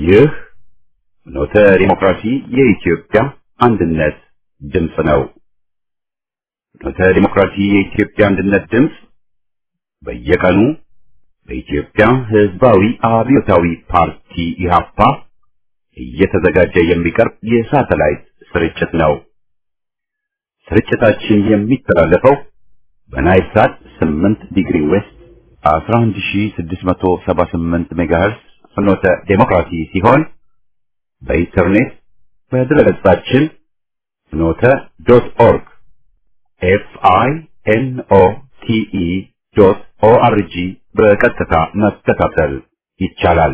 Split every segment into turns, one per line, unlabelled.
ይህ ፍኖተ ዲሞክራሲ የኢትዮጵያ አንድነት ድምፅ ነው። ፍኖተ ዲሞክራሲ የኢትዮጵያ አንድነት ድምፅ በየቀኑ በኢትዮጵያ ሕዝባዊ አብዮታዊ ፓርቲ ኢህአፓ እየተዘጋጀ የሚቀርብ የሳተላይት ስርጭት ነው። ስርጭታችን የሚተላለፈው በናይል ሳት 8 ዲግሪ ዌስት 11678 ሜጋሄርስ ፍኖተ ዴሞክራሲ ሲሆን በኢንተርኔት በድረገጻችን ፍኖተ ዶት ኦርግ ኤፍ አይ ኤን ኦ ቲ ኢ ዶት ኦ አር ጂ በቀጥታ መከታተል ይቻላል።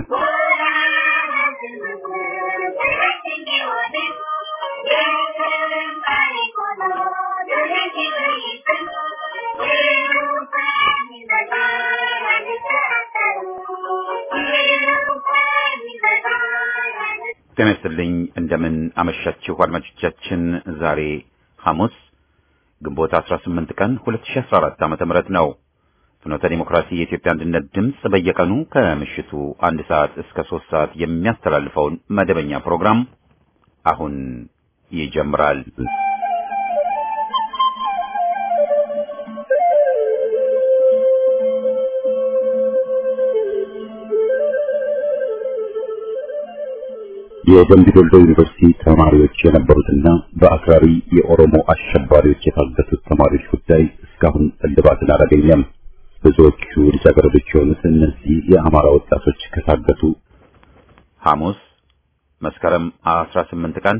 ጤና ይስጥልኝ። እንደምን አመሻችሁ አድማጮቻችን። ዛሬ ሐሙስ ግንቦት 18 ቀን 2014 ዓ.ም ነው። ፍኖተ ዲሞክራሲ የኢትዮጵያ አንድነት ድምፅ በየቀኑ ከምሽቱ አንድ ሰዓት እስከ ሶስት ሰዓት የሚያስተላልፈውን መደበኛ ፕሮግራም አሁን ይጀምራል። የደምቢ ዶሎ ዩኒቨርሲቲ ተማሪዎች የነበሩትና በአክራሪ የኦሮሞ አሸባሪዎች የታገቱት ተማሪዎች ጉዳይ እስካሁን እልባትን አላገኘም። ብዙዎቹ ልጃገረዶች የሆኑት እነዚህ የአማራ ወጣቶች ከታገቱ ሐሙስ መስከረም 18 ቀን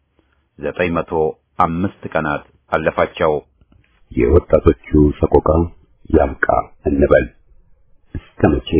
905 ቀናት አለፋቸው። የወጣቶቹ ሰቆቃ ያብቃ እንበል እስከ መቼ?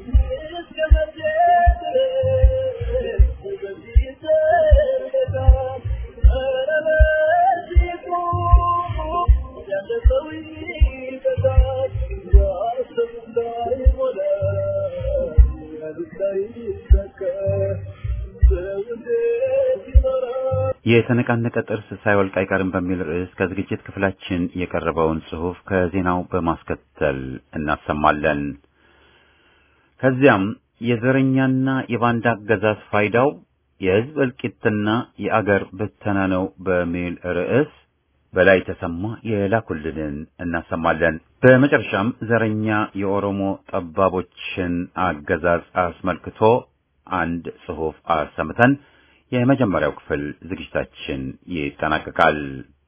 የተነቃነቀ ጥርስ ሳይወልቅ አይቀርም በሚል ርዕስ ከዝግጅት ክፍላችን የቀረበውን ጽሑፍ ከዜናው በማስከተል እናሰማለን። ከዚያም የዘረኛና የባንዳ አገዛዝ ፋይዳው የሕዝብ እልቂትና የአገር ብተና ነው በሚል ርዕስ በላይ ተሰማ የላኩልንን እናሰማለን። በመጨረሻም ዘረኛ የኦሮሞ ጠባቦችን አገዛዝ አስመልክቶ አንድ ጽሑፍ አሰምተን የመጀመሪያው ክፍል ዝግጅታችን ይጠናቀቃል።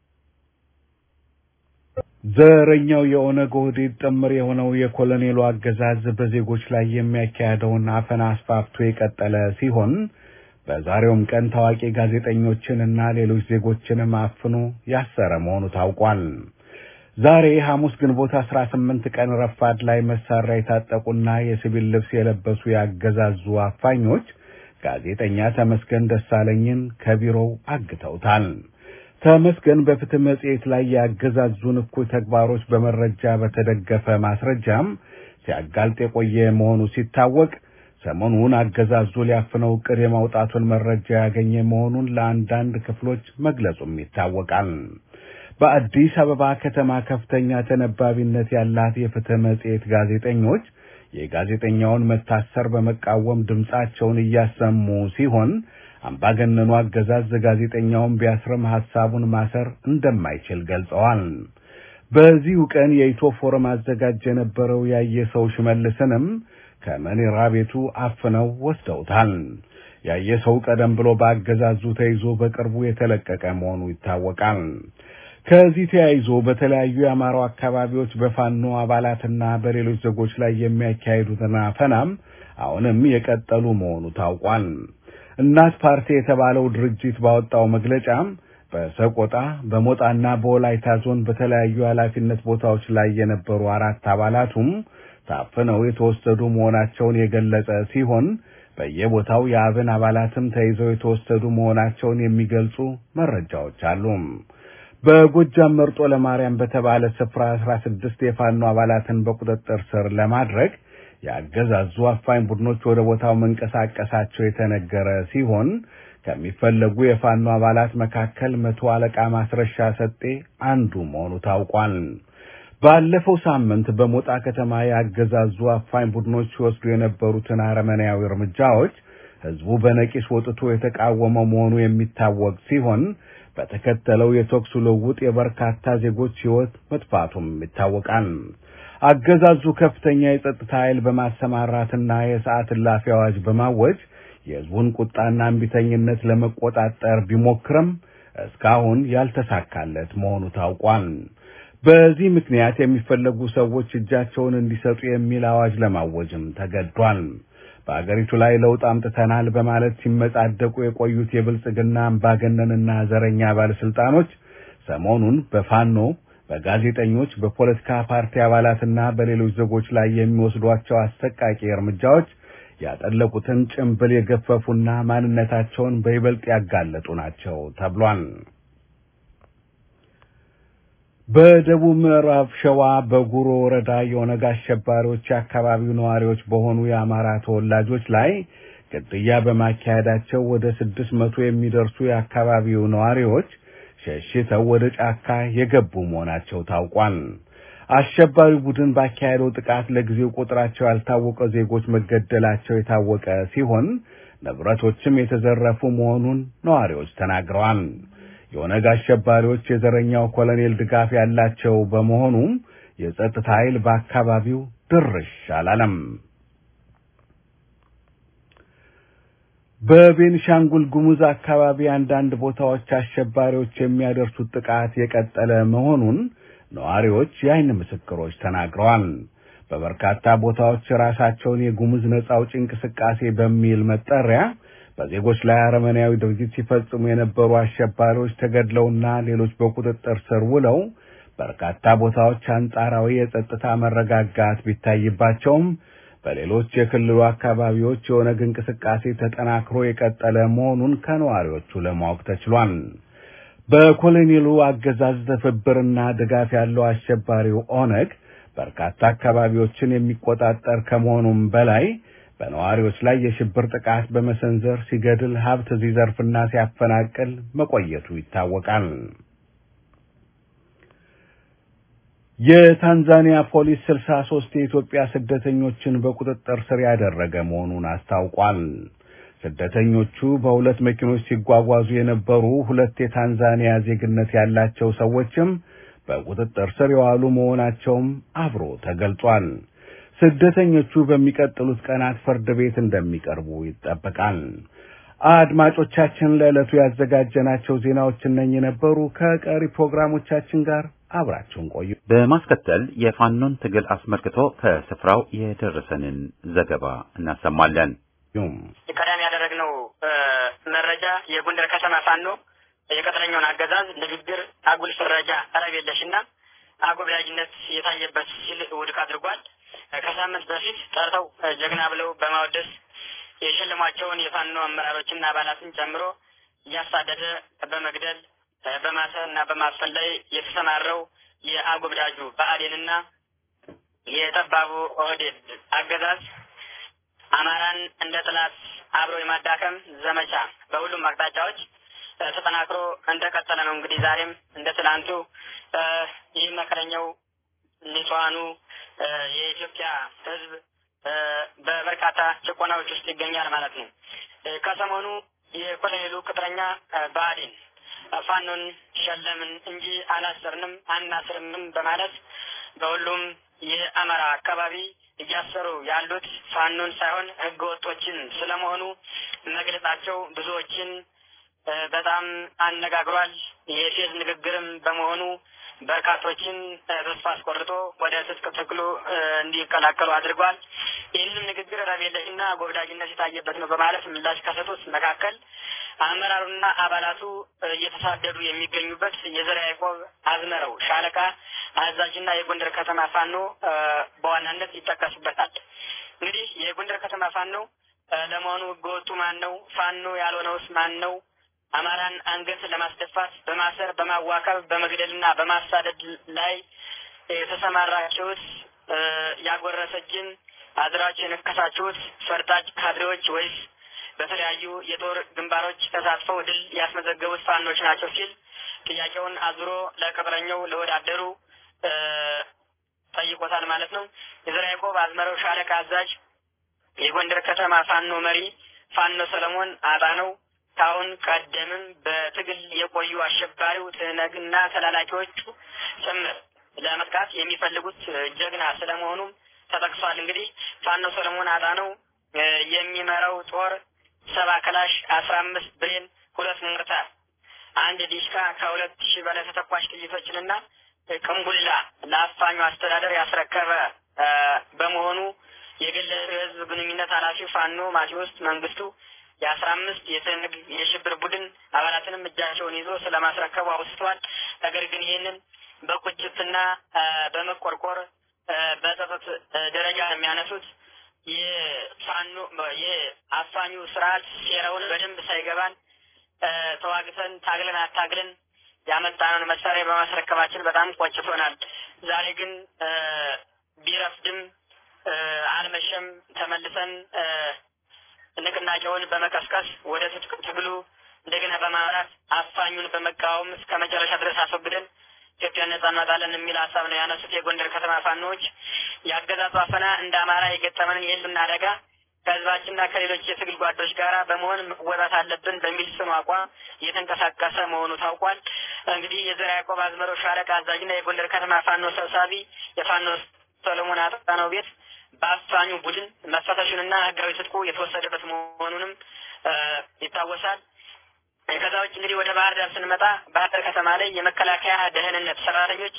ዘረኛው የኦነግ ኦህዴድ ጥምር የሆነው የኮሎኔሉ አገዛዝ በዜጎች ላይ የሚያካሄደውን አፈና አስፋፍቶ የቀጠለ ሲሆን በዛሬውም ቀን ታዋቂ ጋዜጠኞችን እና ሌሎች ዜጎችንም አፍኖ ያሰረ መሆኑ ታውቋል። ዛሬ ሐሙስ ግንቦት አስራ ስምንት ቀን ረፋድ ላይ መሳሪያ የታጠቁና የሲቪል ልብስ የለበሱ ያገዛዙ አፋኞች ጋዜጠኛ ተመስገን ደሳለኝን ከቢሮው አግተውታል። ተመስገን በፍትህ መጽሔት ላይ ያገዛዙን እኩይ ተግባሮች በመረጃ በተደገፈ ማስረጃም ሲያጋልጥ የቆየ መሆኑ ሲታወቅ ሰሞኑን አገዛዙ ሊያፍነው ዕቅድ የማውጣቱን መረጃ ያገኘ መሆኑን ለአንዳንድ ክፍሎች መግለጹም ይታወቃል። በአዲስ አበባ ከተማ ከፍተኛ ተነባቢነት ያላት የፍትህ መጽሔት ጋዜጠኞች የጋዜጠኛውን መታሰር በመቃወም ድምፃቸውን እያሰሙ ሲሆን አምባገነኑ አገዛዝ ጋዜጠኛውን ቢያስርም ሐሳቡን ማሰር እንደማይችል ገልጸዋል። በዚሁ ቀን የኢትዮ ፎረም አዘጋጅ የነበረው ያየ ሰው ሽመልስንም ከመኔራ ቤቱ አፍነው ወስደውታል። ያየ ሰው ቀደም ብሎ በአገዛዙ ተይዞ በቅርቡ የተለቀቀ መሆኑ ይታወቃል። ከዚህ ተያይዞ በተለያዩ የአማራው አካባቢዎች በፋኖ አባላትና በሌሎች ዜጎች ላይ የሚያካሂዱትን አፈናም አሁንም የቀጠሉ መሆኑ ታውቋል። እናት ፓርቲ የተባለው ድርጅት ባወጣው መግለጫም በሰቆጣ በሞጣና በወላይታ ዞን በተለያዩ ኃላፊነት ቦታዎች ላይ የነበሩ አራት አባላቱም ታፍነው የተወሰዱ መሆናቸውን የገለጸ ሲሆን በየቦታው የአብን አባላትም ተይዘው የተወሰዱ መሆናቸውን የሚገልጹ መረጃዎች አሉ። በጎጃም መርጦ ለማርያም በተባለ ስፍራ አስራ ስድስት የፋኖ አባላትን በቁጥጥር ስር ለማድረግ ያገዛዙ አፋኝ ቡድኖች ወደ ቦታው መንቀሳቀሳቸው የተነገረ ሲሆን ከሚፈለጉ የፋኖ አባላት መካከል መቶ አለቃ ማስረሻ ሰጤ አንዱ መሆኑ ታውቋል። ባለፈው ሳምንት በሞጣ ከተማ ያገዛዙ አፋኝ ቡድኖች ሲወስዱ የነበሩትን አረመኔያዊ እርምጃዎች ህዝቡ በነቂስ ወጥቶ የተቃወመው መሆኑ የሚታወቅ ሲሆን በተከተለው የተኩስ ልውውጥ የበርካታ ዜጎች ሕይወት መጥፋቱም ይታወቃል። አገዛዙ ከፍተኛ የጸጥታ ኃይል በማሰማራትና የሰዓት እላፊ አዋጅ በማወጅ የህዝቡን ቁጣና እምቢተኝነት ለመቆጣጠር ቢሞክርም እስካሁን ያልተሳካለት መሆኑ ታውቋል። በዚህ ምክንያት የሚፈለጉ ሰዎች እጃቸውን እንዲሰጡ የሚል አዋጅ ለማወጅም ተገዷል። በአገሪቱ ላይ ለውጥ አምጥተናል በማለት ሲመጻደቁ የቆዩት የብልጽግና አምባገነንና ዘረኛ ባለስልጣኖች ሰሞኑን በፋኖ በጋዜጠኞች፣ በፖለቲካ ፓርቲ አባላትና በሌሎች ዜጎች ላይ የሚወስዷቸው አሰቃቂ እርምጃዎች ያጠለቁትን ጭንብል የገፈፉና ማንነታቸውን በይበልጥ ያጋለጡ ናቸው ተብሏል። በደቡብ ምዕራብ ሸዋ በጉሮ ወረዳ የኦነግ አሸባሪዎች የአካባቢው ነዋሪዎች በሆኑ የአማራ ተወላጆች ላይ ግድያ በማካሄዳቸው ወደ ስድስት መቶ የሚደርሱ የአካባቢው ነዋሪዎች ሸሽተው ወደ ጫካ የገቡ መሆናቸው ታውቋል። አሸባሪው ቡድን ባካሄደው ጥቃት ለጊዜው ቁጥራቸው ያልታወቀ ዜጎች መገደላቸው የታወቀ ሲሆን ንብረቶችም የተዘረፉ መሆኑን ነዋሪዎች ተናግረዋል። የኦነግ አሸባሪዎች የዘረኛው ኮሎኔል ድጋፍ ያላቸው በመሆኑም የጸጥታ ኃይል በአካባቢው ድርሽ አላለም። በቤንሻንጉል ጉሙዝ አካባቢ አንዳንድ ቦታዎች አሸባሪዎች የሚያደርሱት ጥቃት የቀጠለ መሆኑን ነዋሪዎች የዓይን ምስክሮች ተናግረዋል። በበርካታ ቦታዎች ራሳቸውን የጉሙዝ ነጻ አውጪ እንቅስቃሴ በሚል መጠሪያ በዜጎች ላይ አረመኔያዊ ድርጊት ሲፈጽሙ የነበሩ አሸባሪዎች ተገድለውና ሌሎች በቁጥጥር ስር ውለው በርካታ ቦታዎች አንጻራዊ የጸጥታ መረጋጋት ቢታይባቸውም በሌሎች የክልሉ አካባቢዎች የኦነግ እንቅስቃሴ ተጠናክሮ የቀጠለ መሆኑን ከነዋሪዎቹ ለማወቅ ተችሏል። በኮሎኔሉ አገዛዝ ትብብርና ድጋፍ ያለው አሸባሪው ኦነግ በርካታ አካባቢዎችን የሚቆጣጠር ከመሆኑም በላይ በነዋሪዎች ላይ የሽብር ጥቃት በመሰንዘር ሲገድል ሀብት ሲዘርፍና ሲያፈናቅል መቆየቱ ይታወቃል። የታንዛኒያ ፖሊስ ስልሳ ሶስት የኢትዮጵያ ስደተኞችን በቁጥጥር ስር ያደረገ መሆኑን አስታውቋል። ስደተኞቹ በሁለት መኪኖች ሲጓጓዙ የነበሩ ሁለት የታንዛኒያ ዜግነት ያላቸው ሰዎችም በቁጥጥር ስር የዋሉ መሆናቸውም አብሮ ተገልጿል። ስደተኞቹ በሚቀጥሉት ቀናት ፍርድ ቤት እንደሚቀርቡ ይጠበቃል። አድማጮቻችን፣ ለዕለቱ ያዘጋጀናቸው ዜናዎች እነኚህ ነበሩ። ከቀሪ ፕሮግራሞቻችን ጋር አብራችሁን ቆዩ።
በማስከተል የፋኖን ትግል አስመልክቶ ከስፍራው የደረሰንን ዘገባ እናሰማለን።
ቀዳሚ
ያደረግነው መረጃ የጎንደር ከተማ ፋኖ የቅጥረኛውን አገዛዝ ንግግር፣ አጉል ፍረጃ፣ ጠረብ የለሽና አጎብላጅነት የታየበት ሲል ውድቅ አድርጓል። ከሳምንት በፊት ጠርተው ጀግና ብለው በማወደስ የሸለሟቸውን የፋኖ አመራሮችና አባላትን ጨምሮ እያሳደደ በመግደል በማሰር እና በማፈን ላይ የተሰማረው የአጎብዳጁ ብአዴንና የጠባቡ ኦህዴድ አገዛዝ አማራን እንደ ጥላት አብሮ የማዳከም ዘመቻ በሁሉም አቅጣጫዎች ተጠናክሮ እንደቀጠለ ነው። እንግዲህ ዛሬም እንደ ትላንቱ ይህ መከረኛው ንጹሐኑ የኢትዮጵያ ሕዝብ በበርካታ ጭቆናዎች ውስጥ ይገኛል ማለት ነው። ከሰሞኑ የኮሎኔሉ ቅጥረኛ ብአዴን ፋኖን ሸለምን እንጂ አላሰርንም አናስርምም በማለት በሁሉም የአማራ አካባቢ እያሰሩ ያሉት ፋኖን ሳይሆን ህገ ወጦችን ስለመሆኑ መግለጻቸው ብዙዎችን በጣም አነጋግሯል። የፌዝ ንግግርም በመሆኑ በርካቶችን ተስፋ አስቆርጦ ወደ ትጥቅ ትግሉ እንዲቀላቀሉ አድርጓል። ይህንም ንግግር ረቤለሽና ጎብዳጅነት የታየበት ነው በማለት ምላሽ ከሰጡት መካከል አመራሩና አባላቱ እየተሳደዱ የሚገኙበት የዘርዓ ያዕቆብ አዝመረው ሻለቃ አዛዥና የጎንደር ከተማ ፋኖ በዋናነት ይጠቀሱበታል። እንግዲህ የጎንደር ከተማ ፋኖ ለመሆኑ ህገወጡ ማን ነው? ፋኖ ያልሆነውስ ማን ነው? አማራን አንገት ለማስደፋት በማሰር በማዋከብ በመግደልና በማሳደድ ላይ የተሰማራችሁት ያጎረሰ እጅን አዝራችሁ የነከሳችሁት ፈርጣጭ ካድሬዎች ወይስ በተለያዩ የጦር ግንባሮች ተሳትፈው ድል ያስመዘገቡት ፋኖች ናቸው ሲል ጥያቄውን አዙሮ ለቅጥረኛው ለወዳደሩ ጠይቆታል ማለት ነው። የዘርዓ ያዕቆብ አዝመረው ሻለቃ አዛዥ የጎንደር ከተማ ፋኖ መሪ ፋኖ ሰለሞን አጣነው ከአሁን ቀደምም በትግል የቆዩ አሸባሪው ትነግና ተላላኪዎቹ ጭምር ለመጥቃት የሚፈልጉት ጀግና ስለመሆኑም ተጠቅሷል። እንግዲህ ፋኖ ሰለሞን አጣነው የሚመራው ጦር ሰባ ክላሽ፣ አስራ አምስት ብሬን፣ ሁለት ሞርታር፣ አንድ ዲሽካ ከሁለት ሺህ በላይ ተተኳሽ ጥይቶችንና ቅንቡላ ለአፋኙ አስተዳደር ያስረከበ በመሆኑ የግል ህዝብ ግንኙነት ኃላፊ ፋኖ ማቴዎስ መንግስቱ የአስራ አምስት የትንግ የሽብር ቡድን አባላትንም እጃቸውን ይዞ ስለማስረከቡ አውስቷል። ነገር ግን ይህንን በቁጭትና በመቆርቆር በጸጸት ደረጃ የሚያነሱት የፋኖ የአፋኙ ስርዓት ሴራውን በደንብ ሳይገባን ተዋግተን ታግለን አታግለን ያመጣነውን መሳሪያ በማስረከባችን በጣም ቆጭቶናል። ዛሬ ግን ቢረፍድም አልመሸም ተመልሰን ንቅናቄውን በመቀስቀስ ወደ ትጥቅ ትግሉ እንደገና በማምራት አፋኙን በመቃወም እስከ መጨረሻ ድረስ አስወግደን ኢትዮጵያን ነጻ እናወጣለን የሚል ሀሳብ ነው ያነሱት። የጎንደር ከተማ ፋኖዎች የአገዛዙ አፈና እንደ አማራ የገጠመንን የህልውና አደጋ ከህዝባችንና ከሌሎች የትግል ጓዶች ጋር በመሆን መወጣት አለብን በሚል ጽኑ አቋም እየተንቀሳቀሰ መሆኑ ታውቋል። እንግዲህ የዘርዓ ያዕቆብ አዝመረው ሻለቃ አዛዥና የጎንደር ከተማ ፋኖ ሰብሳቢ የፋኖ ሰሎሞን አጣናው ቤት በአፋኙ ቡድን መፈተሹንና ህጋዊ ትጥቁ የተወሰደበት መሆኑንም ይታወሳል። ከዛ ውጭ እንግዲህ ወደ ባህር ዳር ስንመጣ ባህር ዳር ከተማ ላይ የመከላከያ ደህንነት ሰራተኞች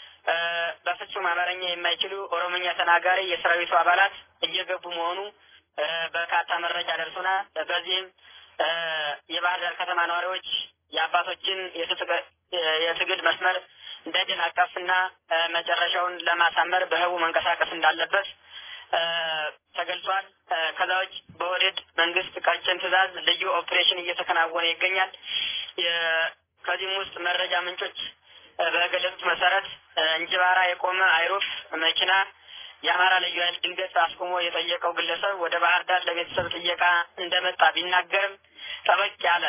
በፍጹም አማርኛ የማይችሉ ኦሮሞኛ ተናጋሪ የሰራዊቱ አባላት እየገቡ መሆኑ በርካታ መረጃ ደርሶናል። በዚህም የባህር ዳር ከተማ ነዋሪዎች የአባቶችን የትግል መስመር እንዳይደናቀፍና መጨረሻውን ለማሳመር በህቡ መንቀሳቀስ እንዳለበት ተገልጿል። ከዛ ውጭ በወደድ መንግስት ቀጭን ትዕዛዝ ልዩ ኦፕሬሽን እየተከናወነ ይገኛል። ከዚህም ውስጥ መረጃ ምንጮች በገለጹት መሰረት እንጅባራ የቆመ አይሩፍ መኪና የአማራ ልዩ ኃይል ድንገት አስቆሞ የጠየቀው ግለሰብ ወደ ባህር ዳር ለቤተሰብ ጥየቃ እንደመጣ ቢናገርም ጠበቅ ያለ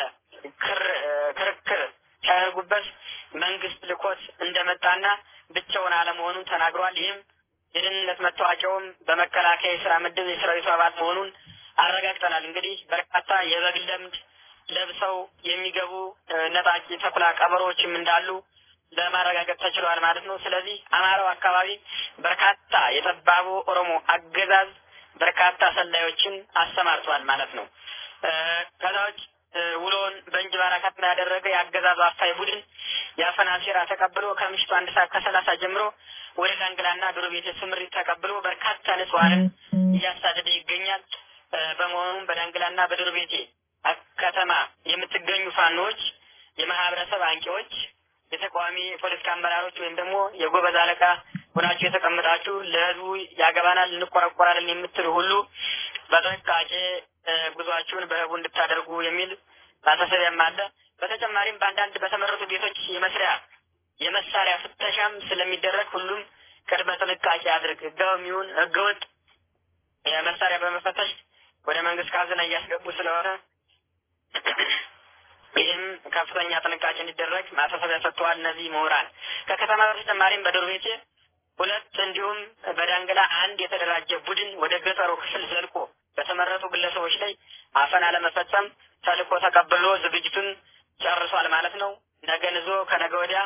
ክርክር ሲያደርጉበት መንግስት ልኮት እንደመጣና ብቻውን አለመሆኑን ተናግሯል። ይህም የደህንነት መታወቂያውም በመከላከያ የስራ ምድብ የሰራዊቱ አባል መሆኑን አረጋግጠናል። እንግዲህ በርካታ የበግ ለምድ ለብሰው የሚገቡ ነጣቂ ተኩላ ቀበሮዎችም እንዳሉ ለማረጋገጥ ተችሏል ማለት ነው። ስለዚህ አማራው አካባቢ በርካታ የጠባቡ ኦሮሞ አገዛዝ በርካታ ሰላዮችን አሰማርቷል ማለት ነው። ከዛ ውጭ ውሎውን በእንጅባራ ከተማ ያደረገ የአገዛዙ አፋይ ቡድን የአፈና ሴራ ተቀብሎ ከምሽቱ አንድ ሰዓት ከሰላሳ ጀምሮ ወደ ዳንግላና ዶሮ ቤት ስምሪት ተቀብሎ በርካታ ንጹሐንን እያሳደደ ይገኛል። በመሆኑም በዳንግላና በዶሮ ቤቴ ከተማ የምትገኙ ፋኖዎች፣ የማህበረሰብ አንቂዎች፣ የተቃዋሚ የፖለቲካ አመራሮች ወይም ደግሞ የጎበዝ አለቃ ሆናችሁ የተቀመጣችሁ ለህዝቡ ያገባናል እንቆረቆራለን የምትሉ ሁሉ በጥንቃቄ ጉዟችሁን በህቡ እንድታደርጉ የሚል ማሳሰቢያም አለ። በተጨማሪም በአንዳንድ በተመረጡ ቤቶች የመስሪያ የመሳሪያ ፍተሻም ስለሚደረግ ሁሉም ቅድመ ጥንቃቄ አድርግ። ህጋዊ የሚሆን ህገወጥ መሳሪያ በመፈተሽ ወደ መንግስት ካዝና እያስገቡ ስለሆነ ይህም ከፍተኛ ጥንቃቄ እንዲደረግ ማሳሰቢያ ሰጥተዋል። እነዚህ ምሁራን ከከተማ በተጨማሪም በዶር ቤቴ ሁለት እንዲሁም በዳንግላ አንድ የተደራጀ ቡድን ወደ ገጠሩ ክፍል ዘልቆ በተመረጡ ግለሰቦች ላይ አፈና ለመፈጸም ተልእኮ ተቀብሎ ዝግጅቱን ጨርሷል ማለት ነው። ነገን ይዞ ከነገ ወዲያ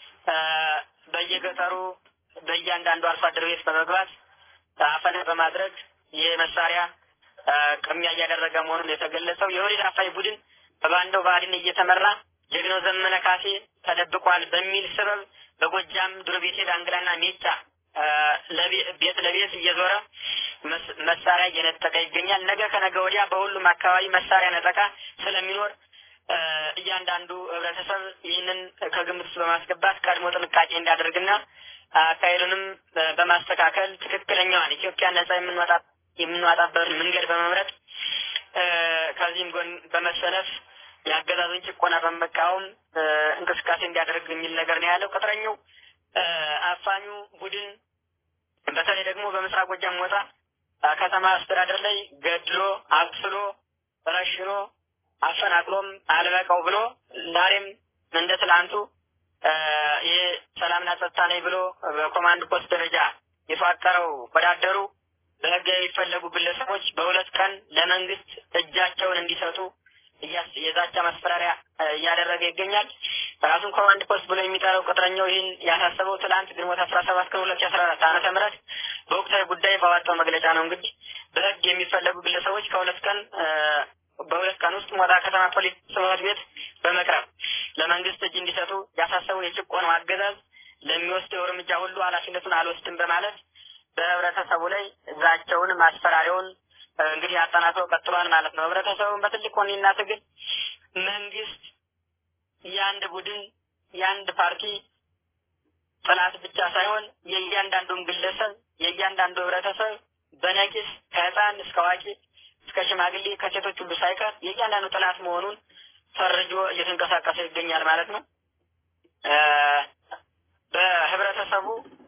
በየገጠሩ በእያንዳንዱ አርሶ አደር ቤት በመግባት አፈና በማድረግ የመሳሪያ ቅሚያ እያደረገ መሆኑን የተገለጸው የኦህዴድ አፋኝ ቡድን በባንዳው ብአዴን እየተመራ ጀግናው ዘመነ ካሴ ተደብቋል በሚል ሰበብ በጎጃም ዱርቤቴ፣ ዳንግላና ሜጫ ቤት ለቤት እየዞረ መሳሪያ እየነጠቀ ይገኛል። ነገ ከነገ ወዲያ በሁሉም አካባቢ መሳሪያ ነጠቃ ስለሚኖር እያንዳንዱ ህብረተሰብ ይህንን ከግምት ውስጥ በማስገባት ቀድሞ ጥንቃቄ እንዲያደርግና አካሄዱንም በማስተካከል ትክክለኛዋን ኢትዮጵያን ነጻ የምንወጣ የምንዋጣበት መንገድ በመምረጥ ከዚህም ጎን በመሰለፍ የአገዛዙን ጭቆና በመቃወም እንቅስቃሴ እንዲያደርግ የሚል ነገር ነው ያለው። ቅጥረኛው አፋኙ ቡድን በተለይ ደግሞ በምስራቅ ጎጃም ሞጣ ከተማ አስተዳደር ላይ ገድሎ አቁስሎ ረሽኖ አፈናቅሎም አልበቃው ብሎ ዛሬም እንደ ትላንቱ ይህ ሰላምና ጸጥታ ነኝ ብሎ በኮማንድ ፖስት ደረጃ የተዋቀረው ወዳደሩ በህግ የሚፈለጉ ግለሰቦች በሁለት ቀን ለመንግስት እጃቸውን እንዲሰጡ የዛቻ ማስፈራሪያ እያደረገ ይገኛል። ራሱን ኮማንድ ፖስት ብሎ የሚጠራው ቅጥረኛው ይህን ያሳሰበው ትላንት ግንቦት አስራ ሰባት ቀን ሁለት ሺ አስራ አራት ዓመተ ምህረት በወቅታዊ ጉዳይ ባወጣው መግለጫ ነው። እንግዲህ በህግ የሚፈለጉ ግለሰቦች ከሁለት ቀን በሁለት ቀን ውስጥ ሞጣ ከተማ ፖሊስ ጽሕፈት ቤት በመቅረብ ለመንግስት እጅ እንዲሰጡ ያሳሰበው የጭቆናው አገዛዝ ለሚወስደው እርምጃ ሁሉ ኃላፊነቱን አልወስድም በማለት በህብረተሰቡ ላይ ዛቸውን ማስፈራሪያውን እንግዲህ አጠናክሮ ቀጥሏል ማለት ነው። ህብረተሰቡን በትልቅ ወኔና ትግል መንግስት የአንድ ቡድን የአንድ ፓርቲ ጥላት ብቻ ሳይሆን የእያንዳንዱን ግለሰብ የእያንዳንዱ ህብረተሰብ በነቂስ ከህፃን እስከ አዋቂ እስከ ሽማግሌ ከሴቶች ሁሉ ሳይቀር የእያንዳንዱ ጥላት መሆኑን ፈርጆ እየተንቀሳቀሰ ይገኛል ማለት ነው። በህብረተሰቡ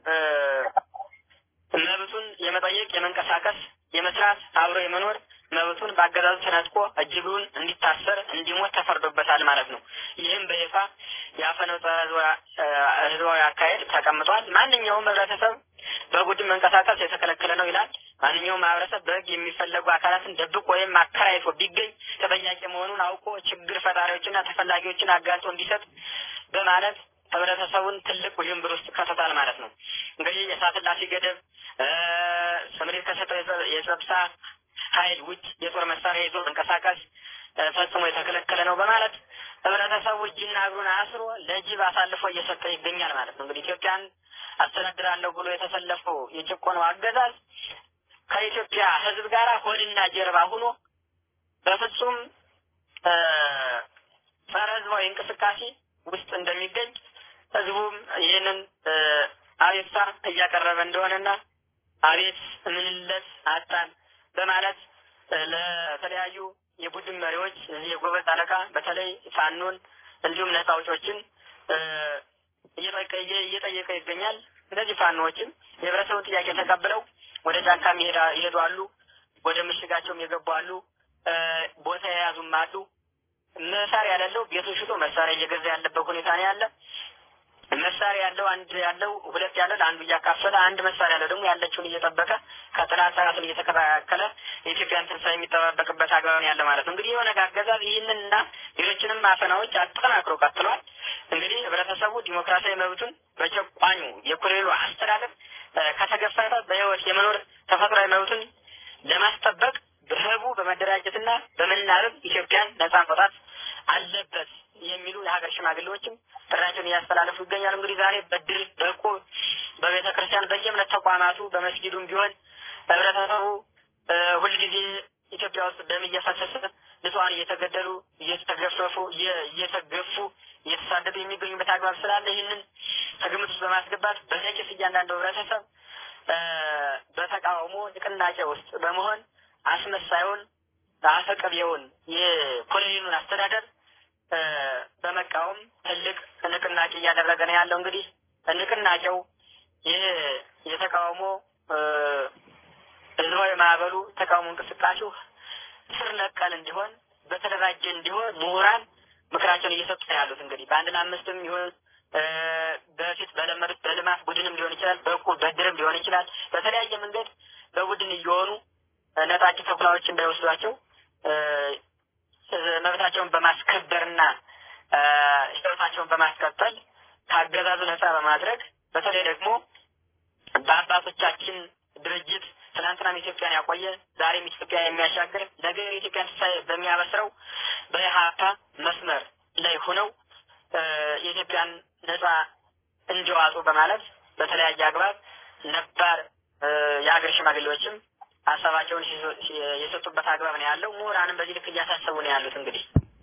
መብቱን የመጠየቅ የመንቀሳቀስ የመስራት አብሮ የመኖር መብቱን በአገዛዙ ተነጥቆ እጅጉን እንዲታሰር እንዲሞት ተፈርዶበታል ማለት ነው። ይህም በይፋ የአፈነው ህዝባዊ አካሄድ ተቀምጧል። ማንኛውም ህብረተሰብ በቡድን መንቀሳቀስ የተከለከለ ነው ይላል። ማንኛውም ማህበረሰብ በህግ የሚፈለጉ አካላትን ደብቆ ወይም አከራይቶ ቢገኝ ተጠያቂ መሆኑን አውቆ ችግር ፈጣሪዎችና ተፈላጊዎችን አጋልጦ እንዲሰጥ በማለት ህብረተሰቡን ትልቅ ውዥንብር ውስጥ ከቶታል ማለት ነው። እንግዲህ የሰዓት እላፊ ገደብ ስምሪት ከሰጠው የጸጥታ ኃይል ውጭ የጦር መሳሪያ ይዞ መንቀሳቀስ ፈጽሞ የተከለከለ ነው በማለት ህብረተሰቡ እጅና እግሩን አስሮ ለጅብ አሳልፎ እየሰጠ ይገኛል ማለት ነው። እንግዲህ ኢትዮጵያን አስተዳድራለሁ ብሎ የተሰለፈው የጭቆነው አገዛዝ ከኢትዮጵያ ህዝብ ጋር ሆድና ጀርባ ሆኖ በፍጹም ጸረ ህዝባዊ እንቅስቃሴ ውስጥ እንደሚገኝ ህዝቡም ይህንን አቤቱታ እያቀረበ እንደሆነና አቤት ምንለት አጣን በማለት ለተለያዩ የቡድን መሪዎች እዚህ የጎበዝ አለቃ በተለይ ፋኖን እንዲሁም ነጻ አውጪዎችን እየጠየቀ ይገኛል። እነዚህ ፋኖዎችም የህብረተሰቡን ጥያቄ ተቀብለው ወደ ጫካም ይሄዱ አሉ፣ ወደ ምሽጋቸውም የገቡ አሉ፣ ቦታ የያዙም አሉ። መሳሪያ ያለው ቤቱን ሽጦ መሳሪያ እየገዛ ያለበት ሁኔታ ነው ያለ። መሳሪያ ያለው አንድ ያለው ሁለት ያለው ለአንዱ እያካፈለ አንድ መሳሪያ ያለው ደግሞ ያለችውን እየጠበቀ ከጥላት ሰራትን እየተከላከለ የኢትዮጵያን ትንሣኤ የሚጠባበቅበት አግባብ ነው ያለ ማለት ነው። እንግዲህ የሆነ አገዛዝ ይህንንና ሌሎችንም አፈናዎች አጠናክሮ ቀጥሏል። እንግዲህ ህብረተሰቡ ዲሞክራሲያዊ መብቱን በጨቋኙ የኮሎኔሉ አስተዳደር ከተገፈፈ በህይወት የመኖር ተፈጥሯዊ መብቱን ለማስጠበቅ በህቡ በመደራጀትና በመናበብ ኢትዮጵያን ነጻ ማውጣት አለበት የሚሉ የሀገር ሽማግሌዎችም ጥሪያቸውን እያስተላለፉ ይገኛሉ። እንግዲህ ዛሬ በድር በእቁብ በቤተ ክርስቲያን በየእምነት ተቋማቱ በመስጊዱም ቢሆን ህብረተሰቡ ሁልጊዜ ኢትዮጵያ ውስጥ ደም እየፈሰሰ ንጹሐን እየተገደሉ እየተገፈፉ እየተገፉ እየተሳደዱ የሚገኙበት አግባብ ስላለ ይህንን ከግምት ውስጥ በማስገባት በነቂስ እያንዳንዱ ህብረተሰብ በተቃውሞ ንቅናቄ ውስጥ በመሆን አስመሳዩን አፈቀቢውን የኮሎኔሉን አስተዳደር በመቃወም ትልቅ ንቅናቄ እያደረገ ነው ያለው። እንግዲህ ንቅናቄው ይህ የተቃውሞ ህዝባዊ ማዕበሉ ተቃውሞ እንቅስቃሴው ስር ነቀል እንዲሆን በተደራጀ እንዲሆን ምሁራን ምክራቸውን እየሰጡ ነው ያሉት። እንግዲህ በአንድ ለአምስትም ይሁን በፊት በለመዱት በልማት ቡድንም ሊሆን ይችላል፣ በእቁብ በድርም ሊሆን ይችላል። በተለያየ መንገድ በቡድን እየሆኑ ነጣቂ ተኩላዎች እንዳይወስዷቸው መብታቸውን በማስከበርና ህይወታቸውን በማስቀጠል ከአገዛዙ ነጻ በማድረግ በተለይ ደግሞ በአባቶቻችን ድርጅት ትናንትናም ኢትዮጵያን ያቆየ ዛሬም ኢትዮጵያ የሚያሻግር ነገ የኢትዮጵያን ትንሣኤ በሚያበስረው በኢህአፓ መስመር ላይ ሆነው የኢትዮጵያን ነጻ እንዲዋጡ በማለት በተለያየ አግባብ ነባር የሀገር ሽማግሌዎችም ሀሳባቸውን የሰጡበት አግባብ ነው ያለው። ምሁራንም በዚህ ልክ እያሳሰቡ ነው ያሉት። እንግዲህ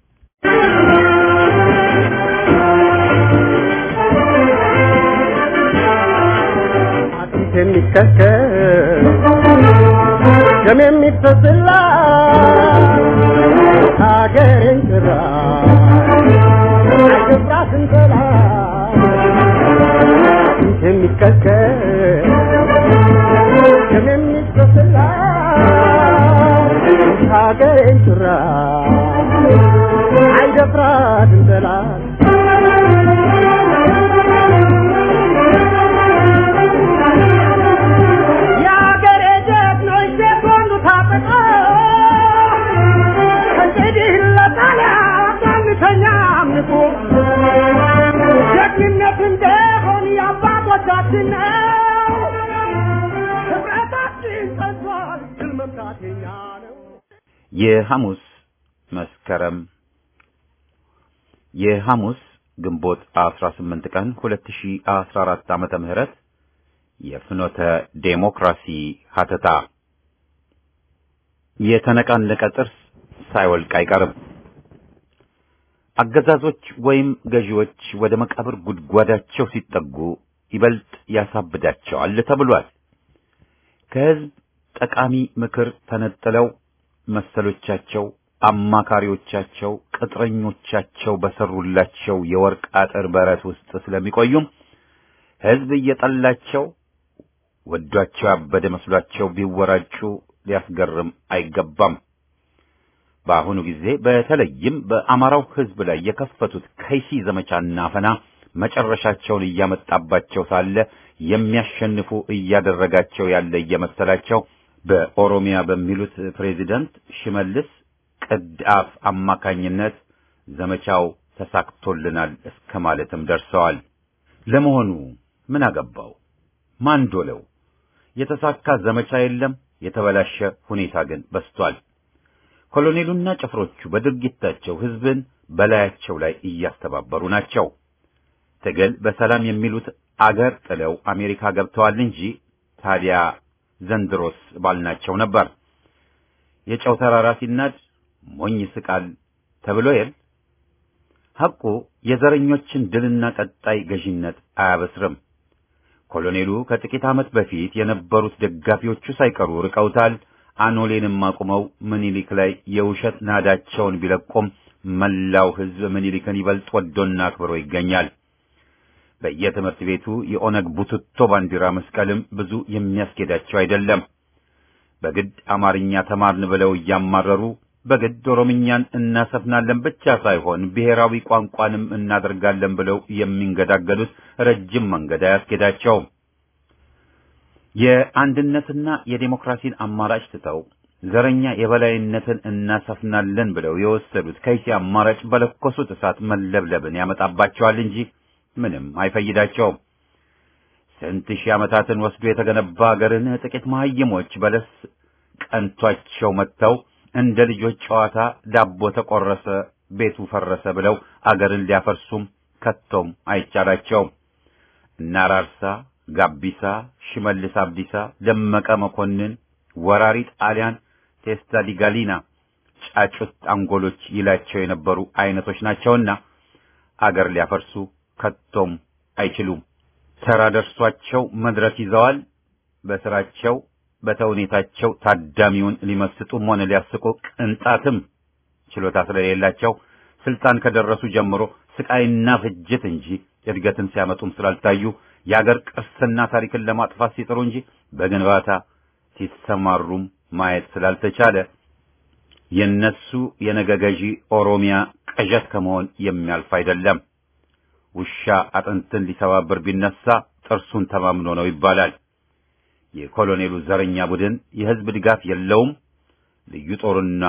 የሚከከል ደም የሚፈስላ ሀገሬን ጭራ አይገባትን ጥላ የሚከከል ደም የሚፈስላ ሀገሬን ጭራ አይደፍራትን ጠላት የአገሬ ጀግኖች እምቢተኛም ንቁ ጀግንነት እንደሆን የአባቶቻችን ነው። ህብረታችን ጸንቷል፣ ድል መምታት የኛ ነው።
የሐሙስ መስከረም የሐሙስ ግንቦት 18 ቀን 2014 ዓመተ ምህረት የፍኖተ ዴሞክራሲ ሀተታ የተነቃነቀ ጥርስ ሳይወልቅ አይቀርም። አገዛዞች ወይም ገዢዎች ወደ መቃብር ጉድጓዳቸው ሲጠጉ ይበልጥ ያሳብዳቸዋል ተብሏል። ከህዝብ ጠቃሚ ምክር ተነጥለው መሰሎቻቸው፣ አማካሪዎቻቸው፣ ቅጥረኞቻቸው በሰሩላቸው የወርቅ አጥር በረት ውስጥ ስለሚቆዩም ህዝብ እየጠላቸው ወዷቸው ያበደ መስሏቸው ቢወራጩ ሊያስገርም አይገባም። በአሁኑ ጊዜ በተለይም በአማራው ህዝብ ላይ የከፈቱት ከይሲ ዘመቻና አፈና መጨረሻቸውን እያመጣባቸው ሳለ የሚያሸንፉ እያደረጋቸው ያለ እየመሰላቸው በኦሮሚያ በሚሉት ፕሬዚደንት ሽመልስ ቅድአፍ አማካኝነት ዘመቻው ተሳክቶልናል እስከ ማለትም ደርሰዋል። ለመሆኑ ምን አገባው? ማን ዶለው? የተሳካ ዘመቻ የለም። የተበላሸ ሁኔታ ግን በስቷል። ኮሎኔሉና ጭፍሮቹ በድርጊታቸው ህዝብን በላያቸው ላይ እያስተባበሩ ናቸው። ትግል በሰላም የሚሉት አገር ጥለው አሜሪካ ገብተዋል እንጂ ታዲያ ዘንድሮስ ባልናቸው ነበር። የጨው ተራራ ሲናድ ሞኝ ስቃል ተብሎ የል ሐቁ የዘረኞችን ድልና ቀጣይ ገዢነት አያበስርም። ኮሎኔሉ ከጥቂት ዓመት በፊት የነበሩት ደጋፊዎቹ ሳይቀሩ ርቀውታል። አኖሌንም አቁመው ምኒልክ ላይ የውሸት ናዳቸውን ቢለቁም መላው ህዝብ ምኒልክን ይበልጥ ወዶና አክብሮ ይገኛል። በየትምህርት ቤቱ የኦነግ ቡትቶ ባንዲራ መስቀልም ብዙ የሚያስኬዳቸው አይደለም። በግድ አማርኛ ተማርን ብለው እያማረሩ በግድ ኦሮምኛን እናሰፍናለን ብቻ ሳይሆን ብሔራዊ ቋንቋንም እናደርጋለን ብለው የሚንገዳገዱት ረጅም መንገድ አያስኬዳቸውም። የአንድነትና የዴሞክራሲን አማራጭ ትተው ዘረኛ የበላይነትን እናሰፍናለን ብለው የወሰዱት ከይሲ አማራጭ በለኮሱት እሳት መለብለብን ያመጣባቸዋል እንጂ ምንም አይፈይዳቸውም። ስንት ሺህ ዓመታትን ወስዶ የተገነባ አገርን ጥቂት መሀይሞች በለስ ቀንቷቸው መጥተው እንደ ልጆች ጨዋታ ዳቦ ተቆረሰ፣ ቤቱ ፈረሰ ብለው አገርን ሊያፈርሱም ከቶም አይቻላቸውም። እነ አራርሳ፣ ጋቢሳ፣ ሽመልስ አብዲሳ፣ ደመቀ መኮንን፣ ወራሪ ጣሊያን፣ ቴስታ ዲጋሊና ጫጩት አንጎሎች ይላቸው የነበሩ አይነቶች ናቸውና አገር ሊያፈርሱ ከቶም አይችሉም። ተራ ደርሷቸው መድረክ ይዘዋል። በስራቸው በተውኔታቸው ታዳሚውን ሊመስጡም ሆነ ሊያስቁ ቅንጣትም ችሎታ ስለሌላቸው ስልጣን ከደረሱ ጀምሮ ስቃይና ፍጅት እንጂ እድገትን ሲያመጡም ስላልታዩ የአገር ቅርስና ታሪክን ለማጥፋት ሲጥሩ እንጂ በግንባታ ሲሰማሩም ማየት ስላልተቻለ የነሱ የነገ ገዢ ኦሮሚያ ቅዠት ከመሆን የሚያልፍ አይደለም። ውሻ አጥንትን ሊሰባብር ቢነሳ ጥርሱን ተማምኖ ነው ይባላል። የኮሎኔሉ ዘረኛ ቡድን የህዝብ ድጋፍ የለውም። ልዩ ጦርና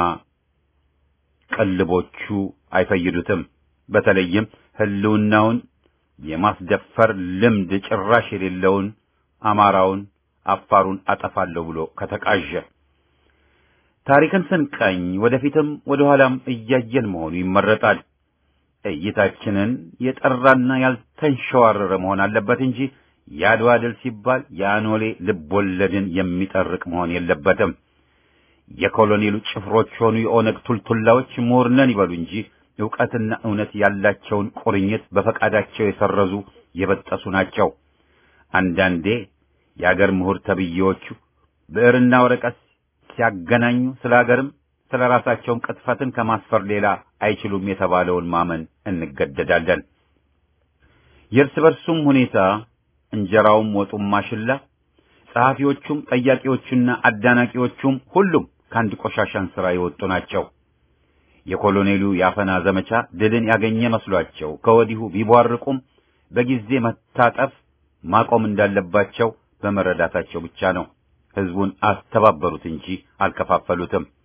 ቅልቦቹ አይፈይዱትም። በተለይም ህልውናውን የማስደፈር ልምድ ጭራሽ የሌለውን አማራውን፣ አፋሩን አጠፋለሁ ብሎ ከተቃዠ ታሪክን ስንቀኝ ወደፊትም ወደ ኋላም እያየን መሆኑ ይመረጣል። እይታችንን የጠራና ያልተንሸዋረረ መሆን አለበት እንጂ የአድዋ ድል ሲባል የአኖሌ ልቦለድን የሚጠርቅ መሆን የለበትም። የኮሎኔሉ ጭፍሮች ሆኑ የኦነግ ቱልቱላዎች ምሁር ነን ይበሉ እንጂ ዕውቀትና እውነት ያላቸውን ቁርኝት በፈቃዳቸው የሰረዙ የበጠሱ ናቸው። አንዳንዴ የአገር ምሁር ተብዬዎቹ ብዕርና ወረቀት ሲያገናኙ ስለ አገርም ስለ ራሳቸውም ቅጥፈትን ከማስፈር ሌላ አይችሉም የተባለውን ማመን እንገደዳለን። የእርስ በርሱም ሁኔታ እንጀራውም ወጡም ማሽላ፣ ጸሐፊዎቹም ጠያቂዎቹና አዳናቂዎቹም ሁሉም ከአንድ ቆሻሻን ሥራ የወጡ ናቸው። የኮሎኔሉ የአፈና ዘመቻ ድልን ያገኘ መስሏቸው ከወዲሁ ቢቧርቁም በጊዜ መታጠፍ ማቆም እንዳለባቸው በመረዳታቸው ብቻ ነው። ሕዝቡን አስተባበሩት እንጂ አልከፋፈሉትም።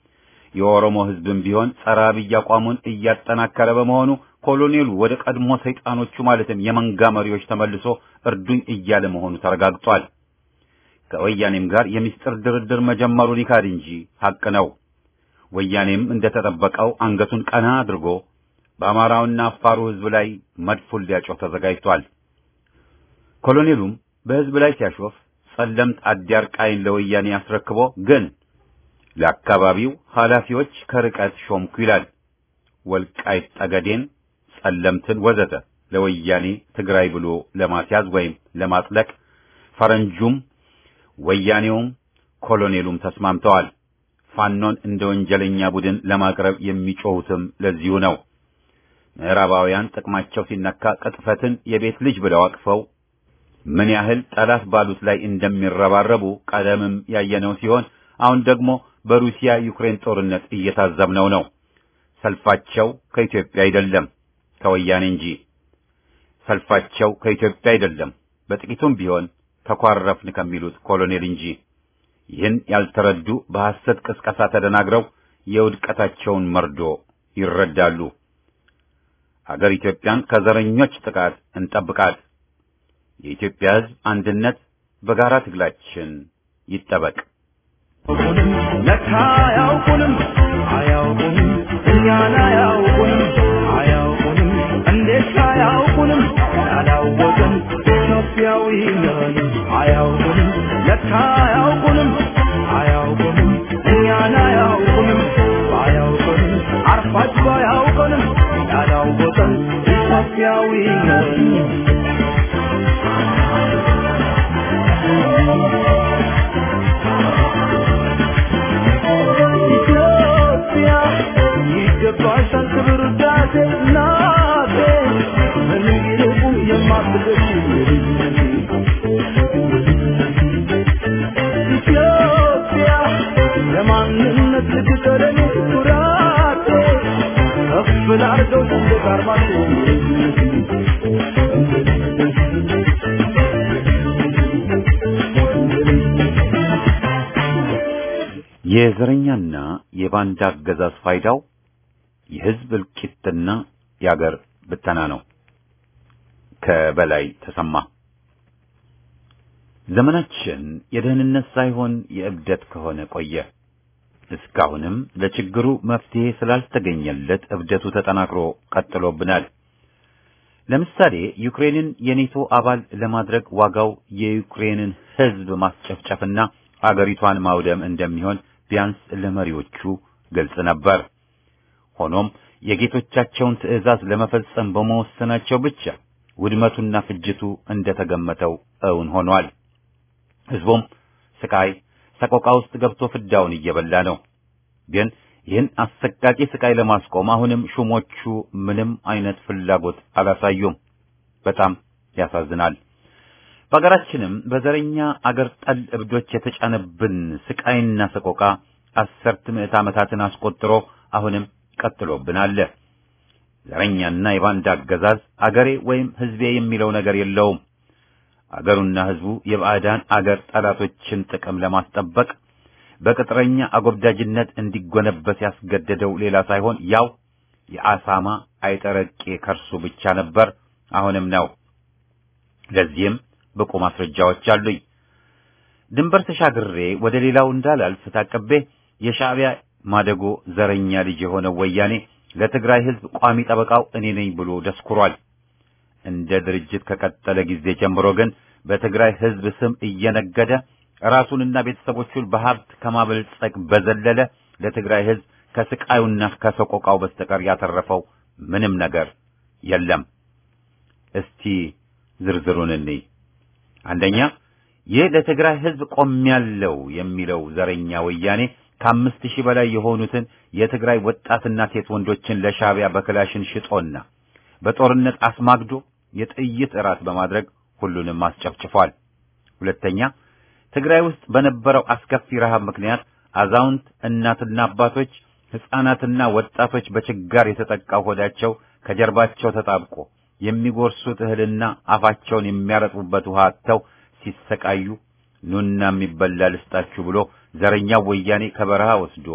የኦሮሞ ሕዝብም ቢሆን ጸረ አብይ አቋሙን እያጠናከረ በመሆኑ ኮሎኔሉ ወደ ቀድሞ ሰይጣኖቹ ማለትም የመንጋ መሪዎች ተመልሶ እርዱኝ እያለ መሆኑ ተረጋግጧል። ከወያኔም ጋር የሚስጥር ድርድር መጀመሩን ይካድ እንጂ ሐቅ ነው። ወያኔም እንደተጠበቀው አንገቱን ቀና አድርጎ በአማራውና አፋሩ ሕዝብ ላይ መድፉን ሊያጮህ ተዘጋጅቷል። ኮሎኔሉም በሕዝብ ላይ ሲያሾፍ ጸለምት አዲያርቃይን ለወያኔ አስረክቦ ግን ለአካባቢው ኃላፊዎች ከርቀት ሾምኩ ይላል። ወልቃይት ጠገዴን፣ ጸለምትን ወዘተ ለወያኔ ትግራይ ብሎ ለማስያዝ ወይም ለማጥለቅ ፈረንጁም ወያኔውም ኮሎኔሉም ተስማምተዋል። ፋኖን እንደ ወንጀለኛ ቡድን ለማቅረብ የሚጮሁትም ለዚሁ ነው። ምዕራባውያን ጥቅማቸው ሲነካ ቅጥፈትን የቤት ልጅ ብለው አቅፈው ምን ያህል ጠላት ባሉት ላይ እንደሚረባረቡ ቀደምም ያየነው ሲሆን አሁን ደግሞ በሩሲያ ዩክሬን ጦርነት እየታዘብነው ነው። ሰልፋቸው ከኢትዮጵያ አይደለም ከወያኔ እንጂ። ሰልፋቸው ከኢትዮጵያ አይደለም በጥቂቱም ቢሆን ተኳረፍን ከሚሉት ኮሎኔል እንጂ። ይህን ያልተረዱ በሐሰት ቅስቀሳ ተደናግረው የውድቀታቸውን መርዶ ይረዳሉ። አገር ኢትዮጵያን ከዘረኞች ጥቃት እንጠብቃት። የኢትዮጵያ ሕዝብ አንድነት በጋራ ትግላችን ይጠበቅ።
ለካ አያውቁንም አያውቁንም እኛን አያውቁንም አያውቁንም እንዴት አያውቁንም ያላወቅን ኢትዮጵያዊ ነን አያውቁንም ለካ አያውቁንም አያውቁንም እኛን አያውቁንም አያውቁንም አርፋችሁ አያውቁንም ያላወቅን ኢትዮጵያዊ ነን ኢትዮጵያ ይገባሻል ክብር ውዳሴ እናቴ ምንም ይልቁ የማትገሽ ኢትዮጵያ ለማንነት ልትቀረኝ ኩራቴ ከፍ ላርገው ሰንደቅ ዓርማችሁ
የዘረኛና የባንዳ አገዛዝ ፋይዳው የሕዝብ እልቂትና የአገር ብተና ነው። ከበላይ ተሰማ ዘመናችን የደህንነት ሳይሆን የእብደት ከሆነ ቆየ። እስካሁንም ለችግሩ መፍትሄ ስላልተገኘለት እብደቱ ተጠናክሮ ቀጥሎብናል። ለምሳሌ ዩክሬንን የኔቶ አባል ለማድረግ ዋጋው የዩክሬንን ሕዝብ ማስጨፍጨፍና አገሪቷን ማውደም እንደሚሆን ቢያንስ ለመሪዎቹ ግልጽ ነበር። ሆኖም የጌቶቻቸውን ትዕዛዝ ለመፈጸም በመወሰናቸው ብቻ ውድመቱና ፍጅቱ እንደተገመተው እውን ሆኗል። ሕዝቡም ስቃይ፣ ሰቆቃ ውስጥ ገብቶ ፍዳውን እየበላ ነው። ግን ይህን አሰቃቂ ስቃይ ለማስቆም አሁንም ሹሞቹ ምንም አይነት ፍላጎት አላሳዩም። በጣም ያሳዝናል። በሀገራችንም በዘረኛ አገር ጠል እብዶች የተጫነብን ስቃይና ሰቆቃ አስርት ምዕት ዓመታትን አስቆጥሮ አሁንም ቀጥሎብን አለ። ዘረኛና የባንዳ አገዛዝ አገሬ ወይም ሕዝቤ የሚለው ነገር የለውም። አገሩና ሕዝቡ የባዕዳን አገር ጠላቶችን ጥቅም ለማስጠበቅ በቅጥረኛ አጎብዳጅነት እንዲጎነበስ ያስገደደው ሌላ ሳይሆን ያው የአሳማ አይጠረቄ ከርሱ ብቻ ነበር፣ አሁንም ነው። ለዚህም ብቁ ማስረጃዎች አሉኝ። ድንበር ተሻግሬ ወደ ሌላው እንዳላልፍ ታቅቤ የሻዕቢያ ማደጎ ዘረኛ ልጅ የሆነው ወያኔ ለትግራይ ሕዝብ ቋሚ ጠበቃው እኔ ነኝ ብሎ ደስኩሯል። እንደ ድርጅት ከቀጠለ ጊዜ ጀምሮ ግን በትግራይ ሕዝብ ስም እየነገደ ራሱንና ቤተሰቦቹን በሀብት ከማበልጸግ በዘለለ ለትግራይ ሕዝብ ከስቃዩና ከሰቆቃው በስተቀር ያተረፈው ምንም ነገር የለም። እስቲ ዝርዝሩን እንይ። አንደኛ ይህ ለትግራይ ሕዝብ ቆሜያለሁ የሚለው ዘረኛ ወያኔ ከአምስት ሺህ በላይ የሆኑትን የትግራይ ወጣትና ሴት ወንዶችን ለሻዕቢያ በክላሽን ሽጦና በጦርነት አስማግዶ የጥይት እራት በማድረግ ሁሉንም አስጨፍጭፏል። ሁለተኛ ትግራይ ውስጥ በነበረው አስከፊ ረሃብ ምክንያት አዛውንት እናትና አባቶች፣ ሕፃናትና ወጣቶች በችጋር የተጠቃው ሆዳቸው ከጀርባቸው ተጣብቆ የሚጎርሱት እህልና አፋቸውን የሚያረጥቡበት ውሃ አጥተው ሲሰቃዩ ኑና የሚበላ ልስጣችሁ ብሎ ዘረኛው ወያኔ ከበረሃ ወስዶ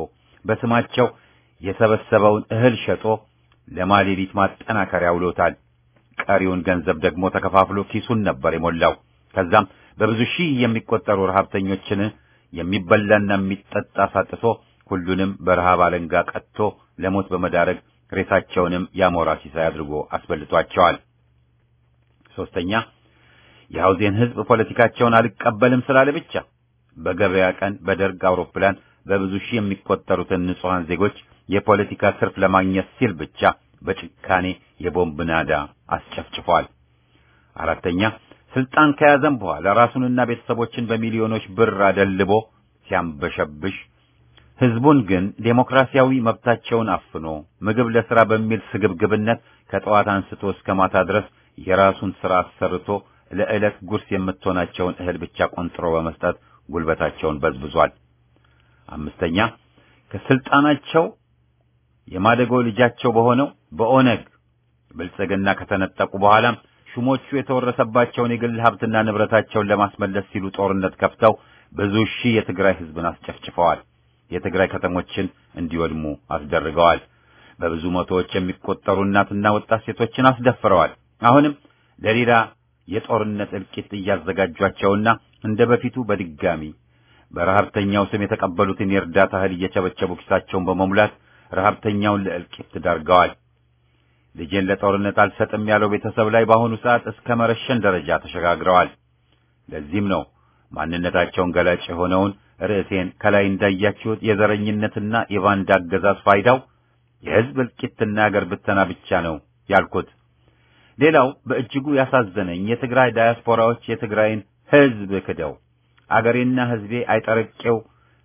በስማቸው የሰበሰበውን እህል ሸጦ ለማሌሊት ማጠናከሪያ ውሎታል። ቀሪውን ገንዘብ ደግሞ ተከፋፍሎ ኪሱን ነበር የሞላው። ከዛም በብዙ ሺህ የሚቆጠሩ ረሃብተኞችን የሚበላና የሚጠጣ ሳጥቶ ሁሉንም በረሃብ አለንጋ ቀጥቶ ለሞት በመዳረግ ሬሳቸውንም ያሞራ ሲሳይ አድርጎ አስበልቷቸዋል። ሶስተኛ የሐውዜን ሕዝብ ፖለቲካቸውን አልቀበልም ስላለ ብቻ በገበያ ቀን በደርግ አውሮፕላን በብዙ ሺህ የሚቆጠሩትን ንጹሐን ዜጎች የፖለቲካ ትርፍ ለማግኘት ሲል ብቻ በጭካኔ የቦምብ ናዳ አስጨፍጭፏል። አራተኛ ስልጣን ከያዘም በኋላ ራሱንና ቤተሰቦችን በሚሊዮኖች ብር አደልቦ ሲያንበሸብሽ ህዝቡን ግን ዴሞክራሲያዊ መብታቸውን አፍኖ ምግብ ለስራ በሚል ስግብግብነት ከጠዋት አንስቶ እስከ ማታ ድረስ የራሱን ስራ አሰርቶ ለዕለት ጉርስ የምትሆናቸውን እህል ብቻ ቆንጥሮ በመስጠት ጉልበታቸውን በዝብዟል። አምስተኛ ከስልጣናቸው የማደጎ ልጃቸው በሆነው በኦነግ ብልጽግና ከተነጠቁ በኋላም ሹሞቹ የተወረሰባቸውን የግል ሀብትና ንብረታቸውን ለማስመለስ ሲሉ ጦርነት ከፍተው ብዙ ሺህ የትግራይ ህዝብን አስጨፍጭፈዋል። የትግራይ ከተሞችን እንዲወድሙ አስደርገዋል። በብዙ መቶዎች የሚቆጠሩ እናትና ወጣት ሴቶችን አስደፍረዋል። አሁንም ለሌላ የጦርነት እልቂት እያዘጋጇቸውና እንደ በፊቱ በድጋሚ በረሀብተኛው ስም የተቀበሉትን የእርዳታ እህል እየቸበቸቡ ኪሳቸውን በመሙላት ረሀብተኛውን ለእልቂት ዳርገዋል። ልጄን ለጦርነት አልሰጥም ያለው ቤተሰብ ላይ በአሁኑ ሰዓት እስከ መረሸን ደረጃ ተሸጋግረዋል። ለዚህም ነው ማንነታቸውን ገላጭ የሆነውን ርዕሴን ከላይ እንዳያችሁት የዘረኝነትና የባንዳ አገዛዝ ፋይዳው የህዝብ እልቂትና የአገር ብተና ብቻ ነው ያልኩት። ሌላው በእጅጉ ያሳዘነኝ የትግራይ ዳያስፖራዎች የትግራይን ህዝብ ክደው አገሬና ህዝቤ አይጠረቄው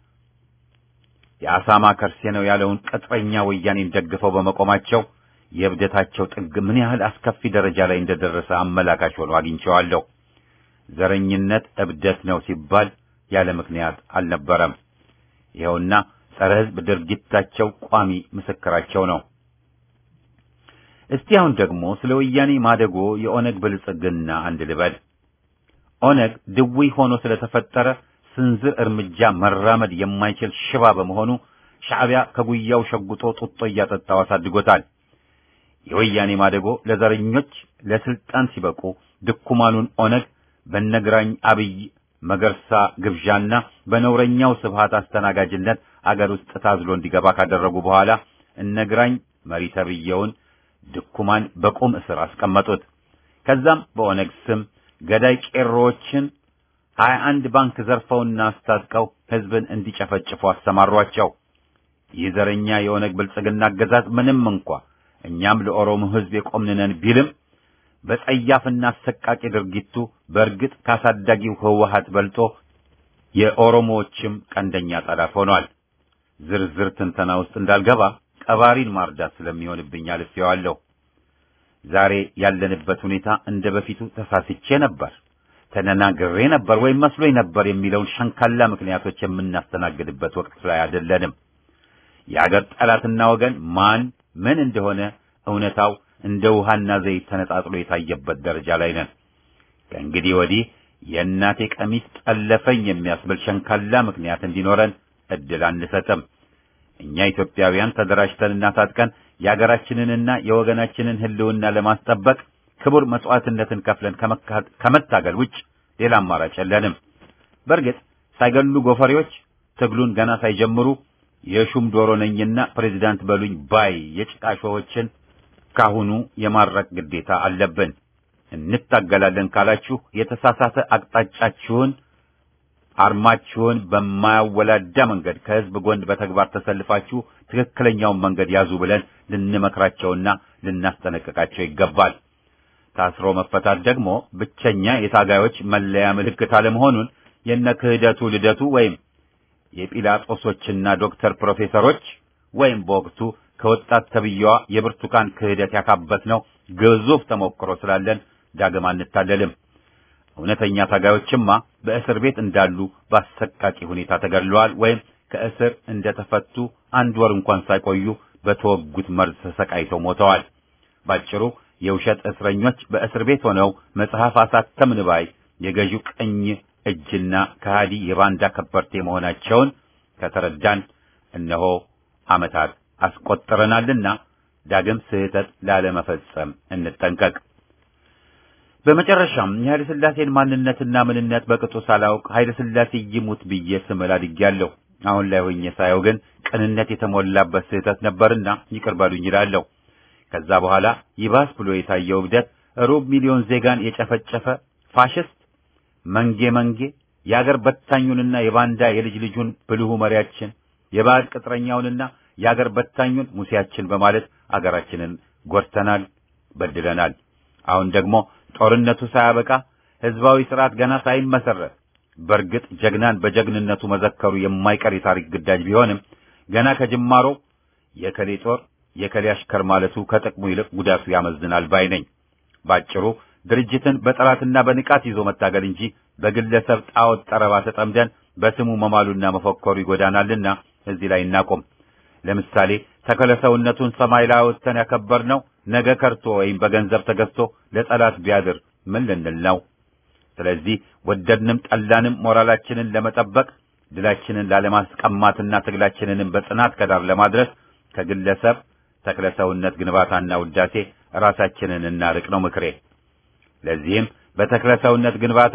የአሳማ ከርሴ ነው ያለውን ቅጥረኛ ወያኔን ደግፈው በመቆማቸው የእብደታቸው ጥግ ምን ያህል አስከፊ ደረጃ ላይ እንደደረሰ አመላካች ሆኖ አግኝቼዋለሁ። ዘረኝነት እብደት ነው ሲባል ያለ ምክንያት አልነበረም። ይኸውና ጸረ ህዝብ ድርጊታቸው ቋሚ ምስክራቸው ነው። እስቲ አሁን ደግሞ ስለ ወያኔ ማደጎ የኦነግ ብልጽግና አንድ ልበል። ኦነግ ድውይ ሆኖ ስለተፈጠረ ስንዝር እርምጃ መራመድ የማይችል ሽባ በመሆኑ ሻዕቢያ ከጉያው ሸጉጦ ጡጦ እያጠጣው አሳድጎታል። የወያኔ ማደጎ ለዘረኞች ለስልጣን ሲበቁ ድኩማኑን ኦነግ በነግራኝ አብይ መገርሳ ግብዣና በነውረኛው ስብሃት አስተናጋጅነት አገር ውስጥ ታዝሎ እንዲገባ ካደረጉ በኋላ እነግራኝ መሪ ተብየውን ድኩማን በቁም እስር አስቀመጡት። ከዛም በኦነግ ስም ገዳይ ቄሮዎችን ሀያ አንድ ባንክ ዘርፈውና አስታጥቀው ህዝብን እንዲጨፈጭፉ አሰማሯቸው። ይህ ዘረኛ የኦነግ ብልጽግና አገዛዝ ምንም እንኳ እኛም ለኦሮሞ ህዝብ የቆምንነን ቢልም በጸያፍና አሰቃቂ ድርጊቱ በእርግጥ ካሳዳጊው ህወሀት በልጦ የኦሮሞዎችም ቀንደኛ ጠላት ሆኗል። ዝርዝር ትንተና ውስጥ እንዳልገባ ቀባሪን ማርዳት ስለሚሆንብኝ አልፌዋለሁ። ዛሬ ያለንበት ሁኔታ እንደ በፊቱ ተሳስቼ ነበር፣ ተነናግሬ ነበር ወይም መስሎኝ ነበር የሚለውን ሸንካላ ምክንያቶች የምናስተናግድበት ወቅት ላይ አይደለንም። የአገር ጠላትና ወገን ማን ምን እንደሆነ እውነታው እንደ ውሃና ዘይት ተነጣጥሎ የታየበት ደረጃ ላይ ነን። ከእንግዲህ ወዲህ የእናቴ ቀሚስ ጠለፈኝ የሚያስብል ሸንካላ ምክንያት እንዲኖረን እድል አንሰጥም። እኛ ኢትዮጵያውያን ተደራጅተንና ታጥቀን የሀገራችንንና የወገናችንን ህልውና ለማስጠበቅ ክቡር መስዋዕትነትን ከፍለን ከመታገል ውጭ ሌላ አማራጭ የለንም። በእርግጥ ሳይገሉ ጎፈሬዎች ትግሉን ገና ሳይጀምሩ የሹም ዶሮ ነኝና ፕሬዚዳንት በሉኝ ባይ የጭቃ ሾሆችን ካሁኑ የማረቅ ግዴታ አለብን። እንታገላለን ካላችሁ የተሳሳተ አቅጣጫችሁን አርማችሁን በማያወላዳ መንገድ ከህዝብ ጎን በተግባር ተሰልፋችሁ ትክክለኛውን መንገድ ያዙ ብለን ልንመክራቸውና ልናስጠነቅቃቸው ይገባል። ታስሮ መፈታት ደግሞ ብቸኛ የታጋዮች መለያ ምልክት አለመሆኑን የነ ክህደቱ ልደቱ ወይም የጲላጦሶችና ዶክተር ፕሮፌሰሮች ወይም በወቅቱ ከወጣት ተብዬዋ የብርቱካን ክህደት ያካበትነው ግዙፍ ተሞክሮ ስላለን ዳግም አንታለልም። እውነተኛ ታጋዮችማ በእስር ቤት እንዳሉ በአሰቃቂ ሁኔታ ተገድለዋል ወይም ከእስር እንደተፈቱ አንድ ወር እንኳን ሳይቆዩ በተወጉት መርዝ ተሰቃይተው ሞተዋል። ባጭሩ የውሸት እስረኞች በእስር ቤት ሆነው መጽሐፍ አሳተምን ባይ የገዢው ቀኝ እጅና ከሃዲ የባንዳ ከበርቴ መሆናቸውን ከተረዳን እነሆ ዓመታት አስቆጥረናልና ዳግም ስህተት ላለመፈጸም እንጠንቀቅ። በመጨረሻም የኃይለ ሥላሴን ማንነትና ምንነት በቅጡ ሳላውቅ ኃይለ ሥላሴ ይሙት ብዬ ስምል አድጌያለሁ። አሁን ላይ ሆኜ ሳየው ግን ቅንነት የተሞላበት ስህተት ነበርና ይቅር በሉኝ እላለሁ። ከዛ በኋላ ይባስ ብሎ የታየው እብደት ሩብ ሚሊዮን ዜጋን የጨፈጨፈ ፋሽስት መንጌ መንጌ የአገር በታኙንና የባንዳ የልጅ ልጁን ብልሁ መሪያችን የባዕድ ቅጥረኛውንና የአገር በታኙን ሙሴያችን በማለት አገራችንን ጎድተናል፣ በድለናል። አሁን ደግሞ ጦርነቱ ሳያበቃ ህዝባዊ ስርዓት ገና ሳይመሰረት በእርግጥ ጀግናን በጀግንነቱ መዘከሩ የማይቀር የታሪክ ግዳጅ ቢሆንም ገና ከጅማሮ የከሌ ጦር የከሌ አሽከር ማለቱ ከጥቅሙ ይልቅ ጉዳቱ ያመዝናል ባይ ነኝ። ባጭሩ ድርጅትን በጠላትና በንቃት ይዞ መታገል እንጂ በግለሰብ ጣዖት ጠረባ ተጠምደን በስሙ መማሉና መፎከሩ ይጎዳናልና እዚህ ላይ እናቆም። ለምሳሌ ተክለ ሰውነቱን ሰማይ ላይ አውጥተን ያከበርነው ነገ ከርቶ ወይም በገንዘብ ተገዝቶ ለጠላት ቢያድር ምን ልንል ነው? ስለዚህ ወደድንም ጠላንም ሞራላችንን ለመጠበቅ ድላችንን ላለማስቀማትና ትግላችንንም በጽናት ከዳር ለማድረስ ከግለሰብ ተክለ ሰውነት ግንባታና ውዳሴ ራሳችንን እናርቅ ነው ምክሬ። ለዚህም በተክለ ሰውነት ግንባታ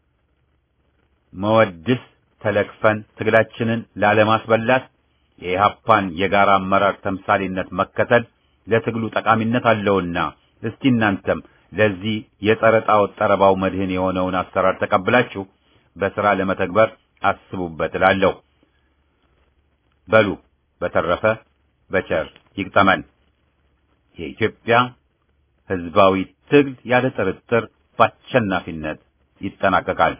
መወድስ ተለክፈን ትግላችንን ላለማስበላት የኢህአፓን የጋራ አመራር ተምሳሌነት መከተል ለትግሉ ጠቃሚነት አለውና እስቲ እናንተም ለዚህ የጸረ ጣዖት ጠረባው መድህን የሆነውን አሰራር ተቀብላችሁ በሥራ ለመተግበር አስቡበት እላለሁ። በሉ በተረፈ በቸር ይግጠመን። የኢትዮጵያ ሕዝባዊ ትግል ያለ ጥርጥር በአሸናፊነት ይጠናቀቃል።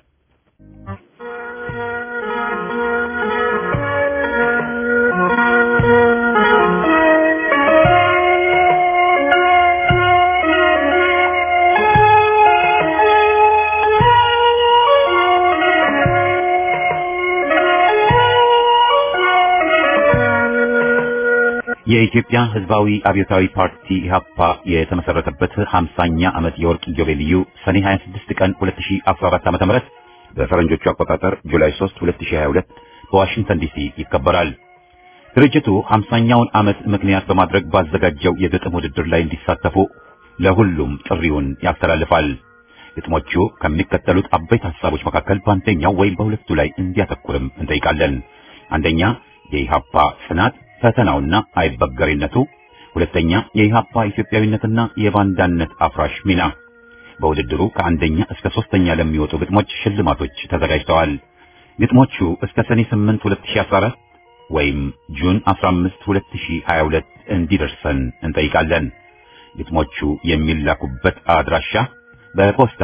የኢትዮጵያ ሕዝባዊ አብዮታዊ ፓርቲ ኢህአፓ የተመሰረተበት 50ኛ ዓመት የወርቅ ኢዮቤልዩ ሰኔ 26 ቀን 2014 ዓ.ም በፈረንጆቹ አቆጣጠር ጁላይ 3 2022 በዋሽንግተን ዲሲ ይከበራል። ድርጅቱ 50ኛውን ዓመት ምክንያት በማድረግ ባዘጋጀው የግጥም ውድድር ላይ እንዲሳተፉ ለሁሉም ጥሪውን ያስተላልፋል። ግጥሞቹ ከሚከተሉት አበይት ሐሳቦች መካከል በአንደኛው ወይም በሁለቱ ላይ እንዲያተኩርም እንጠይቃለን። አንደኛ የኢህአፓ ጽናት ፈተናውና አይበገሬነቱ፣ ሁለተኛ የኢህአፓ ኢትዮጵያዊነትና የባንዳነት አፍራሽ ሚና። በውድድሩ ከአንደኛ እስከ ሶስተኛ ለሚወጡ ግጥሞች ሽልማቶች ተዘጋጅተዋል። ግጥሞቹ እስከ ሰኔ 8 2014 ወይም ጁን 15 2022 እንዲደርሰን እንጠይቃለን። ግጥሞቹ የሚላኩበት አድራሻ በፖስታ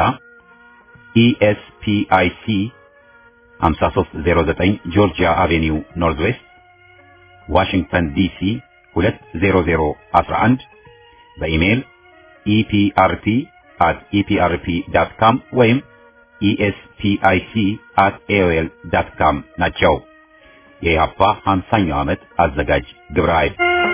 ኢኤስፒአይሲ 5309 ጆርጂያ አቬኒው ኖርዝ ዌስት ዋሽንግተን ዲሲ 20011 በኢሜይል ኢፒአርፒ at eprp.com ወይም espic at aol.com ናቸው። የኢህአፓ 50ኛው ዓመት አዘጋጅ ግብረ ኃይል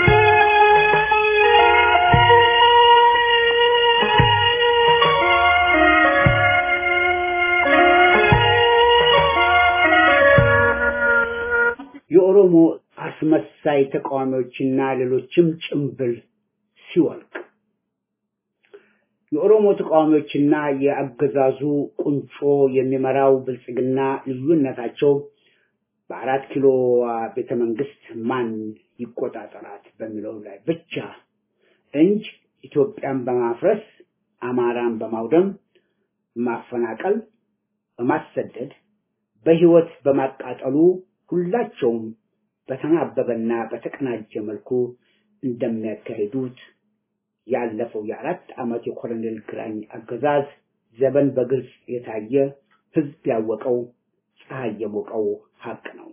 የኦሮሞ አስመሳይ ተቃዋሚዎችና ሌሎችም ጭምብል ሲወልቅ የኦሮሞ ተቃዋሚዎችና የአገዛዙ ቁንጮ የሚመራው ብልጽግና ልዩነታቸው በአራት ኪሎ ቤተ መንግስት ማን ይቆጣጠራት በሚለው ላይ ብቻ እንጂ ኢትዮጵያን በማፍረስ አማራን በማውደም ማፈናቀል፣ በማሰደድ በህይወት በማቃጠሉ ሁላቸውም በተናበበና በተቀናጀ መልኩ እንደሚያካሂዱት ያለፈው የአራት ዓመት የኮሎኔል ግራኝ አገዛዝ ዘመን በግልጽ የታየ ህዝብ ያወቀው ፀሐይ የሞቀው ሀቅ ነው።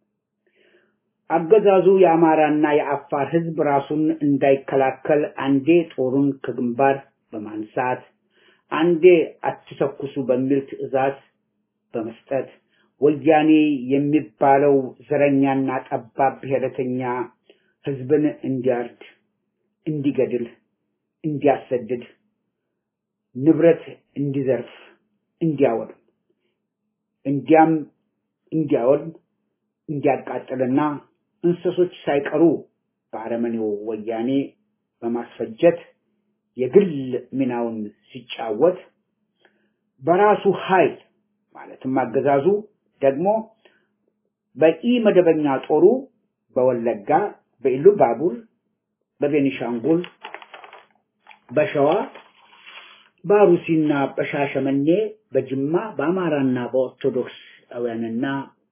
አገዛዙ የአማራና የአፋር ህዝብ ራሱን እንዳይከላከል አንዴ ጦሩን ከግንባር በማንሳት አንዴ አትተኩሱ በሚል ትዕዛዝ በመስጠት ወያኔ የሚባለው ዘረኛና ጠባብ ብሔረተኛ ህዝብን እንዲያርድ፣ እንዲገድል፣ እንዲያሰድድ፣ ንብረት እንዲዘርፍ፣ እንዲያወድም እንዲያም እንዲያወድም እንዲያቃጥልና እንስሶች ሳይቀሩ በአረመኔው ወያኔ በማስፈጀት የግል ሚናውን ሲጫወት በራሱ ኃይል ማለትም አገዛዙ ደግሞ በኢ መደበኛ ጦሩ በወለጋ፣ በኢሉ ባቡር፣ በቤኒሻንጉል፣ በሸዋ፣ በአሩሲና በሻሸመኔ፣ በጅማ፣ በአማራና በኦርቶዶክሳውያንና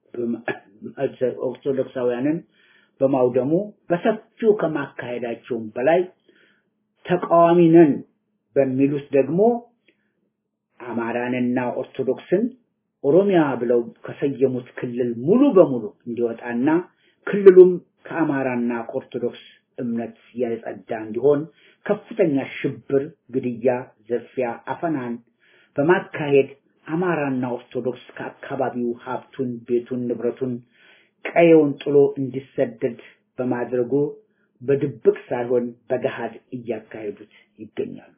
ኦርቶዶክሳውያንን በማውደሙ በሰፊው ከማካሄዳቸውም በላይ ተቃዋሚ ነን በሚሉት ደግሞ አማራንና ኦርቶዶክስን ኦሮሚያ ብለው ከሰየሙት ክልል ሙሉ በሙሉ እንዲወጣና ክልሉም ከአማራና ከኦርቶዶክስ እምነት የጸዳ እንዲሆን ከፍተኛ ሽብር፣ ግድያ፣ ዘፊያ፣ አፈናን በማካሄድ አማራና ኦርቶዶክስ ከአካባቢው ሀብቱን፣ ቤቱን፣ ንብረቱን፣ ቀየውን ጥሎ እንዲሰደድ በማድረጉ በድብቅ ሳይሆን በገሃድ እያካሄዱት ይገኛሉ።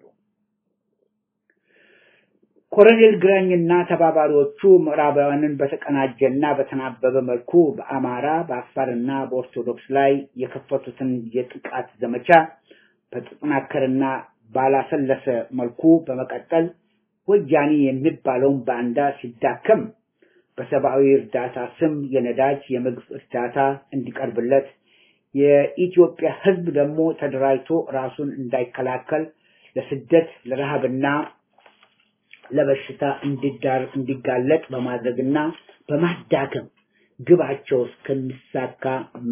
ኮሎኔል ግራኝና ተባባሪዎቹ ምዕራባውያንን በተቀናጀና በተናበበ መልኩ በአማራ በአፋርና በኦርቶዶክስ ላይ የከፈቱትን የጥቃት ዘመቻ በተጠናከረና ባላሰለሰ መልኩ በመቀጠል ወያኔ የሚባለውን ባንዳ ሲዳከም በሰብአዊ እርዳታ ስም የነዳጅ የምግብ እርዳታ እንዲቀርብለት የኢትዮጵያ ሕዝብ ደግሞ ተደራጅቶ ራሱን እንዳይከላከል ለስደት ለረሃብና ለበሽታ እንዲዳር እንዲጋለጥ በማድረግና በማዳከም ግባቸው እስከሚሳካ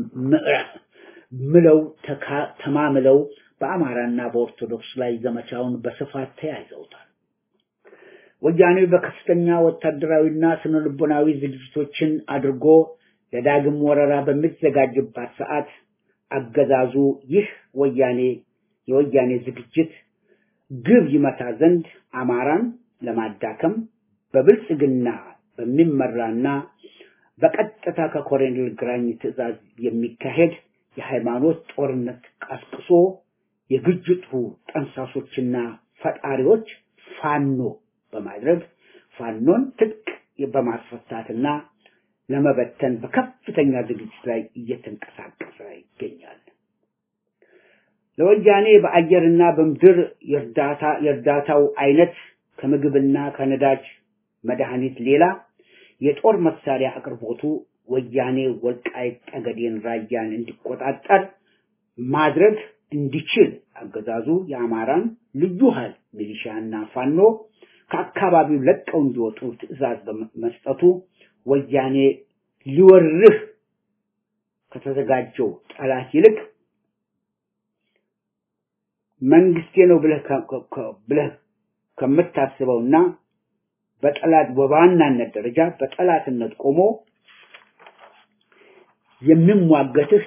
ምለው ተማምለው በአማራና በኦርቶዶክስ ላይ ዘመቻውን በስፋት ተያይዘውታል። ወያኔ በከፍተኛ ወታደራዊና ስነ ልቦናዊ ዝግጅቶችን አድርጎ ለዳግም ወረራ በሚዘጋጅባት ሰዓት አገዛዙ ይህ ወያኔ የወያኔ ዝግጅት ግብ ይመታ ዘንድ አማራን ለማዳከም በብልጽግና በሚመራና በቀጥታ ከኮሎኔል ግራኝ ትዕዛዝ የሚካሄድ የሃይማኖት ጦርነት ቀስቅሶ የግጭቱ ጠንሳሶችና ፈጣሪዎች ፋኖ በማድረግ ፋኖን ትጥቅ በማስፈታትና ለመበተን በከፍተኛ ዝግጅት ላይ እየተንቀሳቀሰ ይገኛል። ለወያኔ በአየርና በምድር የእርዳታ የእርዳታው አይነት ከምግብና ከነዳጅ መድኃኒት ሌላ የጦር መሳሪያ አቅርቦቱ ወያኔ ወልቃይት ጠገዴን ራያን እንዲቆጣጠር ማድረግ እንዲችል አገዛዙ የአማራን ልዩ ኃይል ሚሊሻና ፋኖ ከአካባቢው ለቀው እንዲወጡ ትዕዛዝ በመስጠቱ ወያኔ ሊወርህ ከተዘጋጀው ጠላት ይልቅ መንግስቴ ነው ብለህ ብለህ ከምታስበውና በጠላት በዋናነት ደረጃ በጠላትነት ቆሞ የሚሟገትህ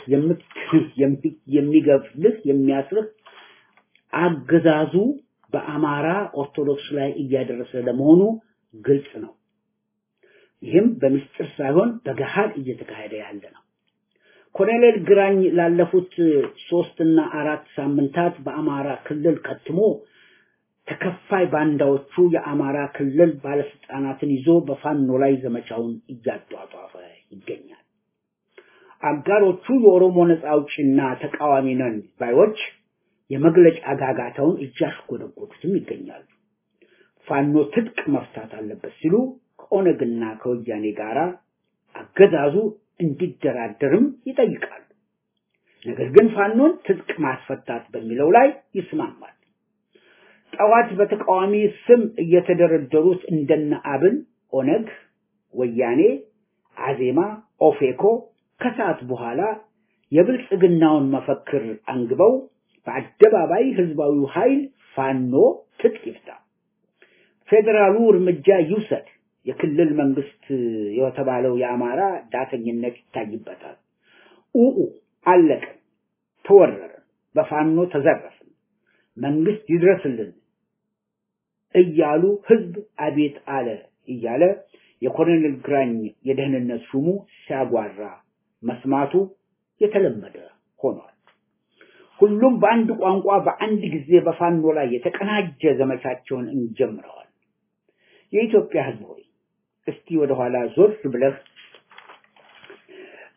የሚገፍልህ የሚያስርህ አገዛዙ በአማራ ኦርቶዶክስ ላይ እያደረሰ ለመሆኑ ግልጽ ነው። ይህም በምስጢር ሳይሆን በገሃድ እየተካሄደ ያለ ነው። ኮሎኔል ግራኝ ላለፉት ሶስትና አራት ሳምንታት በአማራ ክልል ከትሞ ተከፋይ ባንዳዎቹ የአማራ ክልል ባለስልጣናትን ይዞ በፋኖ ላይ ዘመቻውን እያጧጧፈ ይገኛል። አጋሮቹ የኦሮሞ ነጻ አውጪና ተቃዋሚ ነን ባዮች የመግለጫ ጋጋታውን እያሽጎደጎዱትም ይገኛሉ። ፋኖ ትጥቅ መፍታት አለበት ሲሉ ከኦነግና ከወያኔ ጋራ አገዛዙ እንዲደራደርም ይጠይቃሉ። ነገር ግን ፋኖን ትጥቅ ማስፈታት በሚለው ላይ ይስማማል። ጠዋት በተቃዋሚ ስም እየተደረደሩት እንደነ አብን፣ ኦነግ፣ ወያኔ፣ አዜማ፣ ኦፌኮ ከሰዓት በኋላ የብልጽግናውን መፈክር አንግበው በአደባባይ ህዝባዊ ኃይል ፋኖ ትጥቅ ይፍታ፣ ፌዴራሉ እርምጃ ይውሰድ፣ የክልል መንግስት የተባለው የአማራ ዳተኝነት ይታይበታል፣ ኡኡ አለቅን፣ ተወረርን፣ በፋኖ ተዘረፍን፣ መንግስት ይድረስልን እያሉ ህዝብ አቤት አለ እያለ የኮሎኔል ግራኝ የደህንነት ሹሙ ሲያጓራ መስማቱ የተለመደ ሆኗል። ሁሉም በአንድ ቋንቋ በአንድ ጊዜ በፋኖ ላይ የተቀናጀ ዘመቻቸውን እንጀምረዋል። የኢትዮጵያ ህዝብ ሆይ እስቲ ወደኋላ ዞር ብለህ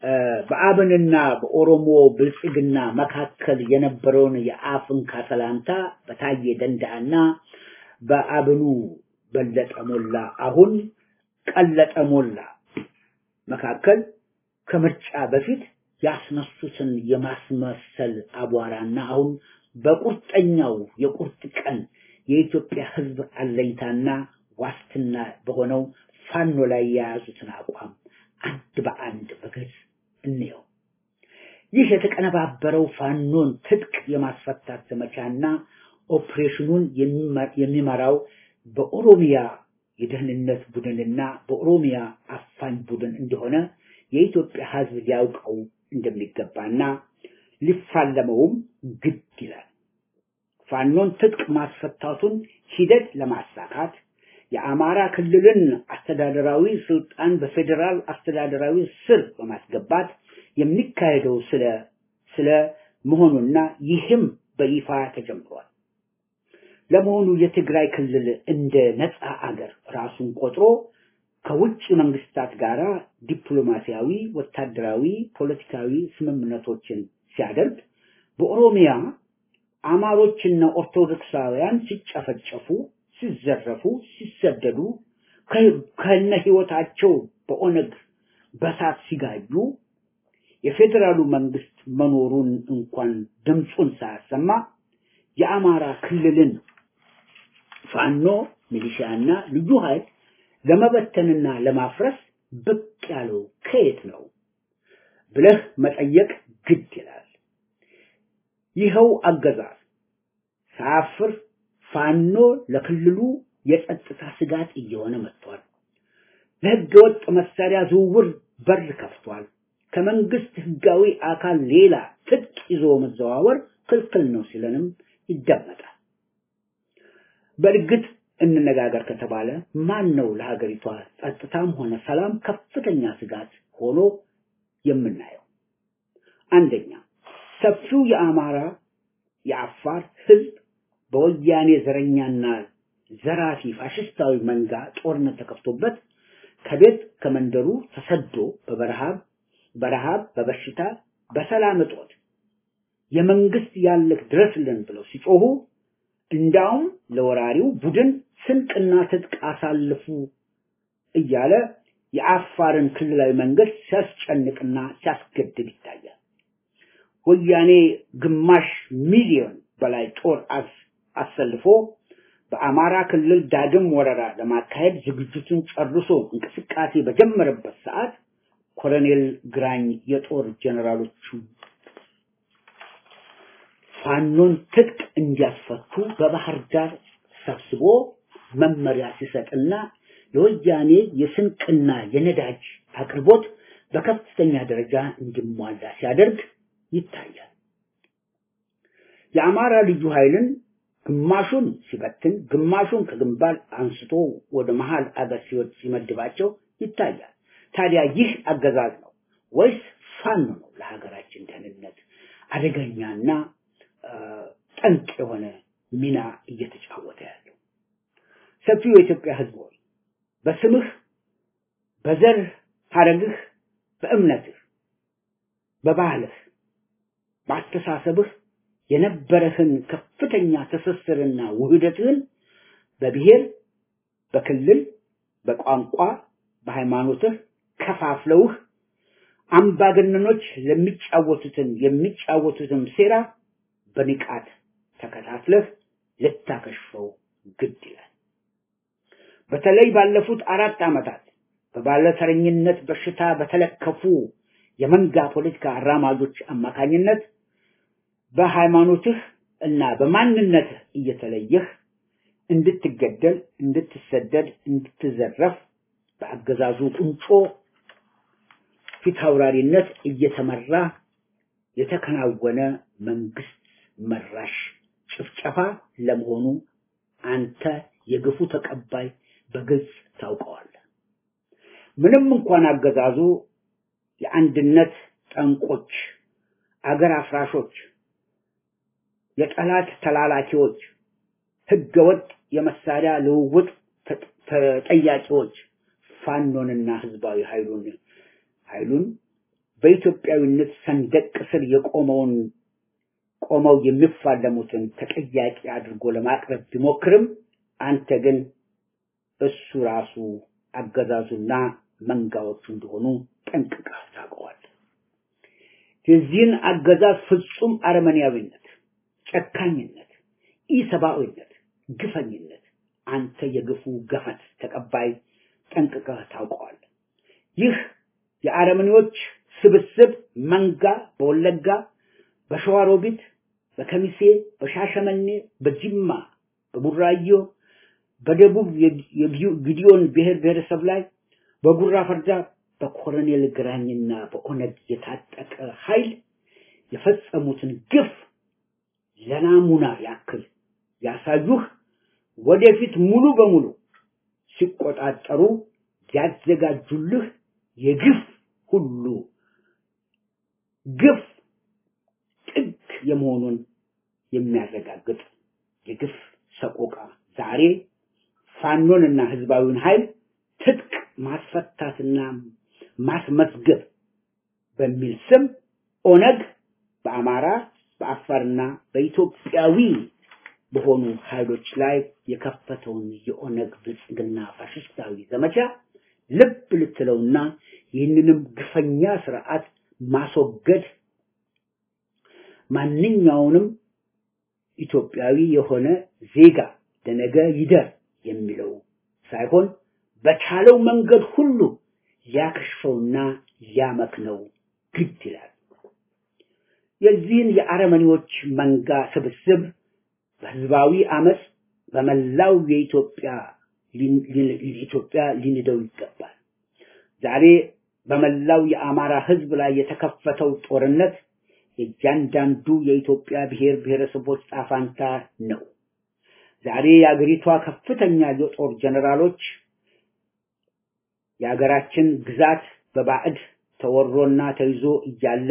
በአብንና በኦሮሞ ብልጽግና መካከል የነበረውን የአፍንካ ሰላምታ በታየ ደንዳና በአብኑ በለጠ ሞላ አሁን ቀለጠ ሞላ መካከል ከምርጫ በፊት ያስነሱትን የማስመሰል አቧራና አሁን በቁርጠኛው የቁርጥ ቀን የኢትዮጵያ ሕዝብ አለኝታና ዋስትና በሆነው ፋኖ ላይ የያዙትን አቋም አንድ በአንድ በግልጽ እንየው። ይህ የተቀነባበረው ፋኖን ትጥቅ የማስፈታት ዘመቻና ኦፕሬሽኑን የሚመራው በኦሮሚያ የደህንነት ቡድንና በኦሮሚያ አፋኝ ቡድን እንደሆነ የኢትዮጵያ ሕዝብ ሊያውቀው እንደሚገባና ሊፋለመውም ግድ ይላል። ፋኖን ትጥቅ ማስፈታቱን ሂደት ለማሳካት የአማራ ክልልን አስተዳደራዊ ስልጣን በፌዴራል አስተዳደራዊ ስር በማስገባት የሚካሄደው ስለ ስለ መሆኑና ይህም በይፋ ተጀምሯል። ለመሆኑ የትግራይ ክልል እንደ ነፃ አገር ራሱን ቆጥሮ ከውጭ መንግስታት ጋር ዲፕሎማሲያዊ፣ ወታደራዊ፣ ፖለቲካዊ ስምምነቶችን ሲያደርግ በኦሮሚያ አማሮችና ኦርቶዶክሳውያን ሲጨፈጨፉ፣ ሲዘረፉ፣ ሲሰደዱ ከነ ህይወታቸው በኦነግ በሳት ሲጋዩ የፌዴራሉ መንግስት መኖሩን እንኳን ድምፁን ሳያሰማ የአማራ ክልልን ፋኖ ሚሊሻና ልዩ ኃይል ለመበተንና ለማፍረስ ብቅ ያለው ከየት ነው ብለህ መጠየቅ ግድ ይላል። ይኸው አገዛዝ ሳያፍር ፋኖ ለክልሉ የጸጥታ ስጋት እየሆነ መጥቷል። ለህገወጥ መሳሪያ ዝውውር በር ከፍቷል። ከመንግስት ህጋዊ አካል ሌላ ትጥቅ ይዞ መዘዋወር ክልክል ነው ሲለንም ይደመጣል። በእርግጥ እንነጋገር ከተባለ ማን ነው ለሀገሪቷ ጸጥታም ሆነ ሰላም ከፍተኛ ስጋት ሆኖ የምናየው? አንደኛ ሰፊው የአማራ የአፋር ህዝብ በወያኔ ዘረኛና ዘራፊ ፋሽስታዊ መንጋ ጦርነት ተከፍቶበት ከቤት ከመንደሩ ተሰዶ በበረሃብ በረሃብ በበሽታ በሰላም እጦት የመንግስት ያለህ ድረስልን ብለው ሲጮሁ እንዳውም ለወራሪው ቡድን ስንቅና ትጥቅ አሳልፉ እያለ የአፋርን ክልላዊ መንግስት ሲያስጨንቅና ሲያስገድድ ይታያል። ወያኔ ግማሽ ሚሊዮን በላይ ጦር አሰልፎ በአማራ ክልል ዳግም ወረራ ለማካሄድ ዝግጅቱን ጨርሶ እንቅስቃሴ በጀመረበት ሰዓት ኮሎኔል ግራኝ የጦር ጀነራሎቹ ፋኖን ትጥቅ እንዲያስፈቱ በባህር ዳር ሰብስቦ መመሪያ ሲሰጥና የወያኔ የስንቅና የነዳጅ አቅርቦት በከፍተኛ ደረጃ እንዲሟላ ሲያደርግ ይታያል። የአማራ ልዩ ኃይልን ግማሹን ሲበትን፣ ግማሹን ከግንባር አንስቶ ወደ መሃል አገር ሲወድ ሲመድባቸው ይታያል። ታዲያ ይህ አገዛዝ ነው ወይስ ፋኖ ነው ለሀገራችን ደህንነት አደገኛና ጠንቅ የሆነ ሚና እየተጫወተ ያለው? ሰፊው የኢትዮጵያ ሕዝብ ሆይ በስምህ፣ በዘር ሐረግህ፣ በእምነትህ፣ በባህልህ፣ በአስተሳሰብህ የነበረህን ከፍተኛ ትስስርና ውህደትህን በብሔር፣ በክልል፣ በቋንቋ፣ በሃይማኖትህ ከፋፍለውህ አምባገነኖች ለሚጫወቱትን የሚጫወቱትን ሴራ በንቃት ተከታትለህ ልታከሽፈው ግድ ይላል። በተለይ ባለፉት አራት ዓመታት በባለተረኝነት በሽታ በተለከፉ የመንጋ ፖለቲካ አራማጆች አማካኝነት በሃይማኖትህ እና በማንነትህ እየተለየህ እንድትገደል፣ እንድትሰደድ፣ እንድትዘረፍ በአገዛዙ ቁንጮ ፊታውራሪነት እየተመራ የተከናወነ መንግስት መራሽ ጭፍጨፋ ለመሆኑ አንተ የግፉ ተቀባይ በግልጽ ታውቀዋለህ። ምንም እንኳን አገዛዙ የአንድነት ጠንቆች፣ አገር አፍራሾች፣ የጠላት ተላላኪዎች፣ ህገወጥ የመሳሪያ ልውውጥ ተጠያቂዎች ፋኖንና ህዝባዊ ኃይሉን ኃይሉን በኢትዮጵያዊነት ሰንደቅ ስር የቆመውን ቆመው የሚፋለሙትን ተጠያቂ አድርጎ ለማቅረብ ቢሞክርም አንተ ግን እሱ ራሱ አገዛዙና መንጋዎቹ እንደሆኑ ጠንቅቀህ ታውቀዋለህ። የዚህን አገዛዝ ፍጹም አረመኔያዊነት፣ ጨካኝነት፣ ኢሰብአዊነት፣ ግፈኝነት አንተ የግፉ ገፈት ተቀባይ ጠንቅቀህ ታውቀዋለህ። ይህ የአረመኔዎች ስብስብ መንጋ በወለጋ፣ በሸዋሮቢት፣ በከሚሴ፣ በሻሸመኔ፣ በጅማ፣ በቡራዮ፣ በደቡብ የጊዲዮን ብሔር ብሔረሰብ ላይ በጉራ ፈርዳ በኮሎኔል ግራኝና በኦነግ የታጠቀ ኃይል የፈጸሙትን ግፍ ለናሙና ያክል ያሳዩህ ወደፊት ሙሉ በሙሉ ሲቆጣጠሩ ያዘጋጁልህ የግፍ ሁሉ ግፍ ጥግ የመሆኑን የሚያረጋግጥ የግፍ ሰቆቃ ዛሬ ፋኖንና ህዝባዊውን ኃይል ትጥቅ ማስፈታትና ማስመዝገብ በሚል ስም ኦነግ በአማራ በአፋርና በኢትዮጵያዊ በሆኑ ኃይሎች ላይ የከፈተውን የኦነግ ብልጽግና ፋሽስታዊ ዘመቻ ልብ ልትለውና ይህንንም ግፈኛ ስርዓት ማስወገድ ማንኛውንም ኢትዮጵያዊ የሆነ ዜጋ ለነገ ይደር የሚለው ሳይሆን በቻለው መንገድ ሁሉ ሊያከሽፈውና ሊያመክነው ግድ ይላል። የዚህን የአረመኔዎች መንጋ ስብስብ በህዝባዊ አመፅ በመላው የኢትዮጵያ ኢትዮጵያ ሊንደው ይገባል። ዛሬ በመላው የአማራ ህዝብ ላይ የተከፈተው ጦርነት የእያንዳንዱ የኢትዮጵያ ብሔር ብሔረሰቦች ጣፋንታ ነው። ዛሬ የአገሪቷ ከፍተኛ የጦር ጀነራሎች የሀገራችን ግዛት በባዕድ ተወሮና ተይዞ እያለ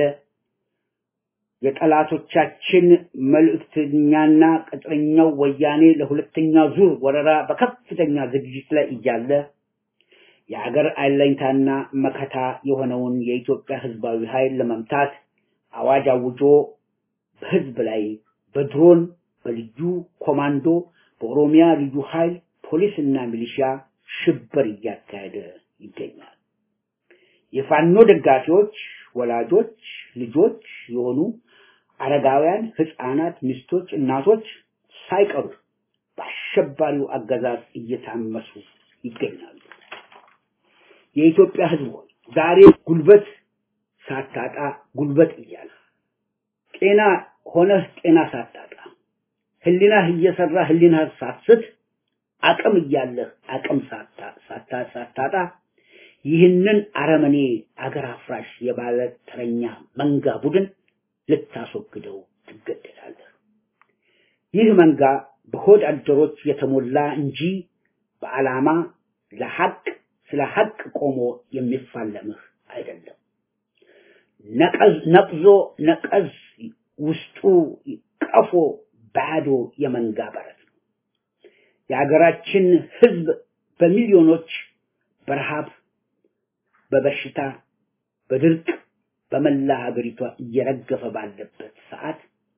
የጠላቶቻችን መልእክተኛና ቅጥረኛው ወያኔ ለሁለተኛ ዙር ወረራ በከፍተኛ ዝግጅት ላይ እያለ የሀገር አለኝታና መከታ የሆነውን የኢትዮጵያ ህዝባዊ ኃይል ለመምታት አዋጅ አውጆ በህዝብ ላይ በድሮን በልዩ ኮማንዶ በኦሮሚያ ልዩ ኃይል ፖሊስና ሚሊሻ ሽብር እያካሄደ ይገኛል። የፋኖ ደጋፊዎች፣ ወላጆች፣ ልጆች የሆኑ አረጋውያን፣ ህፃናት፣ ሚስቶች፣ እናቶች ሳይቀሩ በአሸባሪው አገዛዝ እየታመሱ ይገኛሉ። የኢትዮጵያ ህዝብ ሆይ ዛሬ ጉልበት ሳታጣ ጉልበት እያለ ጤና ሆነህ ጤና ሳታጣ ህሊናህ እየሰራ ህሊናህ ሳትስት አቅም እያለህ አቅም ሳታጣ ይህንን አረመኔ አገር አፍራሽ የባለ ተረኛ መንጋ ቡድን ልታስወግደው ትገደዳለህ። ይህ መንጋ በሆድ አደሮች የተሞላ እንጂ በዓላማ ለሐቅ ስለ ሐቅ ቆሞ የሚፋለምህ አይደለም። ነቀዝ ነቅዞ ነቀዝ ውስጡ ቀፎ ባዶ የመንጋ በረት ነው። የሀገራችን ህዝብ በሚሊዮኖች በረሃብ፣ በበሽታ፣ በድርቅ በመላ ሀገሪቷ እየረገፈ ባለበት ሰዓት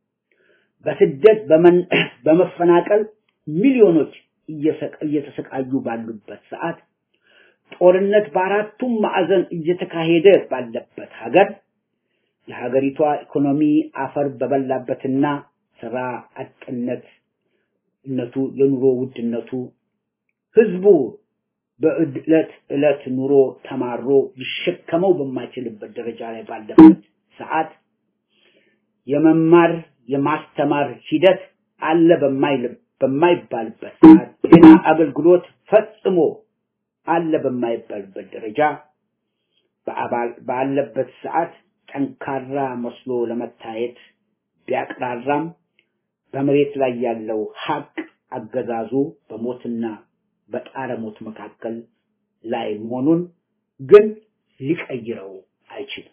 በስደት በመፈናቀል ሚሊዮኖች እየተሰቃዩ ባሉበት ሰዓት ጦርነት በአራቱም ማዕዘን እየተካሄደ ባለበት ሀገር የሀገሪቷ ኢኮኖሚ አፈር በበላበትና ስራ አጥነት እነቱ የኑሮ ውድነቱ ህዝቡ በዕለት ዕለት ኑሮ ተማሮ ሊሸከመው በማይችልበት ደረጃ ላይ ባለበት ሰዓት የመማር የማስተማር ሂደት አለ በማይባልበት ሰዓት ጤና አገልግሎት ፈጽሞ አለ በማይባልበት ደረጃ ባለበት ሰዓት ጠንካራ መስሎ ለመታየት ቢያቅራራም በመሬት ላይ ያለው ሀቅ አገዛዙ በሞትና በጣረ ሞት መካከል ላይ መሆኑን ግን ሊቀይረው አይችልም።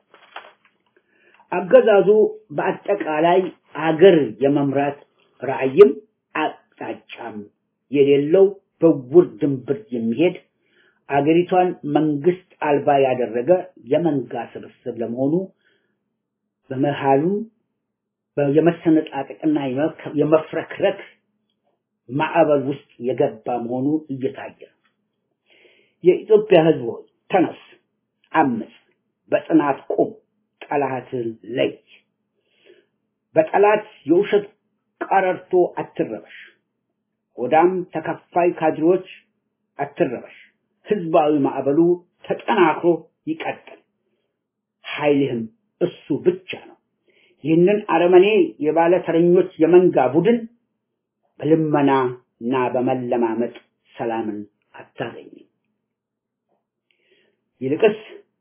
አገዛዙ በአጠቃላይ አገር የመምራት ራዕይም አቅጣጫም የሌለው በውር ድንብር የሚሄድ አገሪቷን መንግስት አልባ ያደረገ የመንጋ ስብስብ ለመሆኑ በመሃሉም የመሰነጣጠቅና የመፍረክረክ ማዕበል ውስጥ የገባ መሆኑ እየታየ ነው። የኢትዮጵያ ህዝብ ሆይ ተነስ፣ አምፅ፣ በጽናት ቁም፣ ጠላትን ለይ። በጠላት የውሸት ቀረርቶ አትረበሽ። ሆዳም ተከፋይ ካድሬዎች አትረበሽ። ህዝባዊ ማዕበሉ ተጠናክሮ ይቀጥል። ኃይልህም እሱ ብቻ ነው። ይህንን አረመኔ የባለ ተረኞች የመንጋ ቡድን በልመና እና በመለማመጥ ሰላምን አታገኝም። ይልቅስ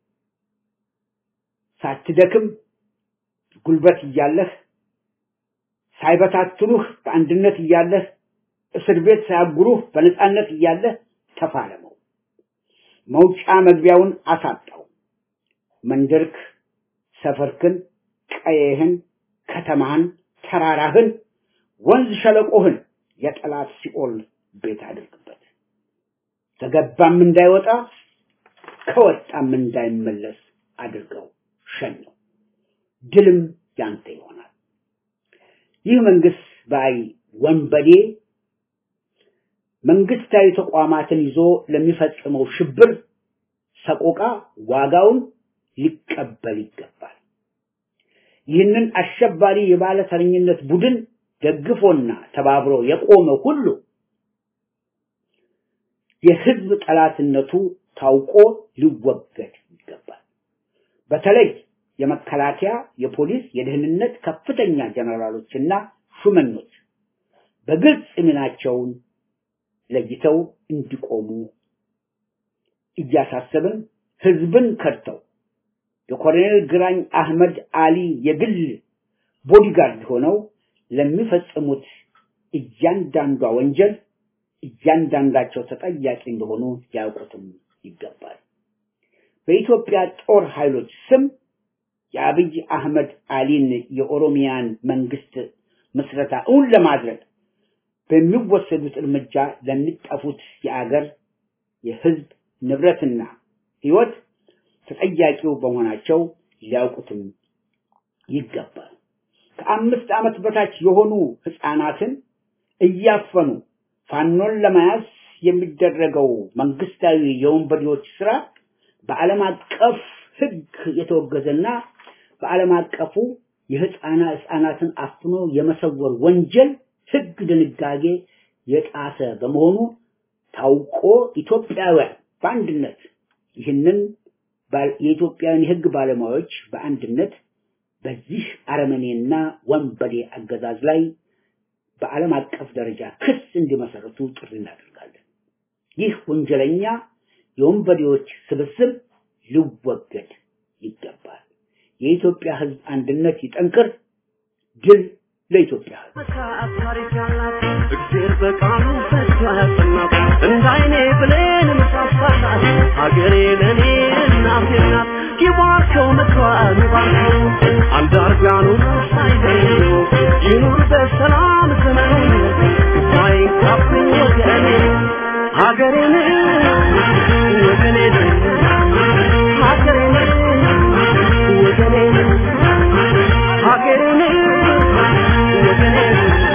ሳትደክም ጉልበት እያለህ ሳይበታትኑህ በአንድነት እያለህ እስር ቤት ሳያጉሩህ በነፃነት እያለህ ተፋለመው። መውጫ መግቢያውን አሳጣው። መንደርክ፣ ሰፈርክን፣ ቀየህን፣ ከተማህን፣ ተራራህን፣ ወንዝ ሸለቆህን የጠላት ሲኦል ቤት አድርግበት። ከገባም እንዳይወጣ ከወጣም እንዳይመለስ አድርገው ሸኘው። ድልም ያንተ ይሆናል። ይህ መንግስት ባይ ወንበዴ መንግስታዊ ተቋማትን ይዞ ለሚፈጽመው ሽብር ሰቆቃ ዋጋውን ሊቀበል ይገባል። ይህንን አሸባሪ የባለተረኝነት ቡድን ደግፎና ተባብሮ የቆመ ሁሉ የህዝብ ጠላትነቱ ታውቆ ሊወገድ ይገባል። በተለይ የመከላከያ፣ የፖሊስ፣ የደህንነት ከፍተኛ ጀነራሎችና ሹመኞች በግልጽ ሚናቸውን ለይተው እንዲቆሙ እያሳሰብን ህዝብን ከድተው የኮሎኔል ግራኝ አህመድ አሊ የግል ቦዲጋርድ ሆነው ለሚፈጽሙት እያንዳንዷ ወንጀል እያንዳንዳቸው ተጠያቂ እንደሆኑ ያውቁትም ይገባል። በኢትዮጵያ ጦር ኃይሎች ስም የአብይ አህመድ አሊን የኦሮሚያን መንግስት ምስረታ እውን ለማድረግ በሚወሰዱት እርምጃ ለሚጠፉት የአገር የህዝብ ንብረትና ህይወት ተጠያቂው በመሆናቸው ሊያውቁትም ይገባል። ከአምስት ዓመት በታች የሆኑ ህፃናትን እያፈኑ ፋኖን ለመያዝ የሚደረገው መንግስታዊ የወንበዴዎች ስራ በዓለም አቀፍ ህግ የተወገዘና በዓለም አቀፉ የህፃና ህፃናትን አፍኖ የመሰወር ወንጀል ህግ ድንጋጌ የጣሰ በመሆኑ ታውቆ ኢትዮጵያውያን በአንድነት ይህንን የኢትዮጵያውያን የህግ ባለሙያዎች በአንድነት በዚህ አረመኔና ወንበዴ አገዛዝ ላይ በዓለም አቀፍ ደረጃ ክስ እንዲመሰረቱ ጥሪ እናደርጋለን። ይህ ወንጀለኛ የወንበዴዎች ስብስብ ሊወገድ ይገባል። የኢትዮጵያ ህዝብ አንድነት ይጠንክር። ድል ለኢትዮጵያ ህዝብ።
እግዜር በቃሉ ፈቶ ያጸናት እንደ አይኔ ብሌን ምሳሳላት ሀገሬ ለእኔ እናቴ ናት። ይባርከው ምክሯን ይባርከው አንዳርጋኑ ሳይለዩ ይኑር በሰላም ዘመኑ ሳይንካብኝ ወገኔ ሀገሬን ወገኔን ሀገሬን ወገኔን ሀገሬን ወገኔን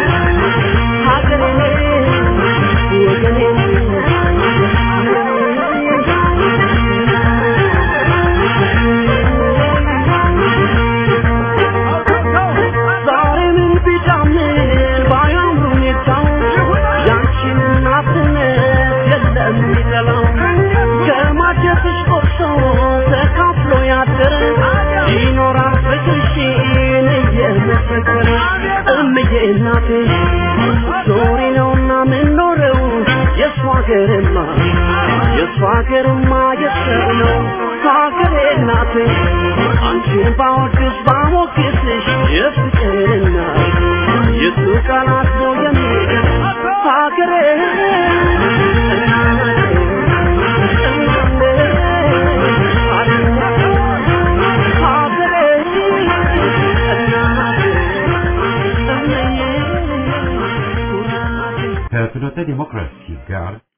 ይኖራል ፍቅርሽን እየመሰከረ እምዬ እናቴ ዞሪ ነውና ምንኖረው የእሷ ሀገርማ የእሷ ሀገርማ የሰው ነው ሀገሬ እናቴ አንቺን ባወድስ ባሞግስሽ የፍቅርና የሱ ቃላት ነው የሚገር ሀገሬ
ከፍኖተ ዲሞክራሲ ጋር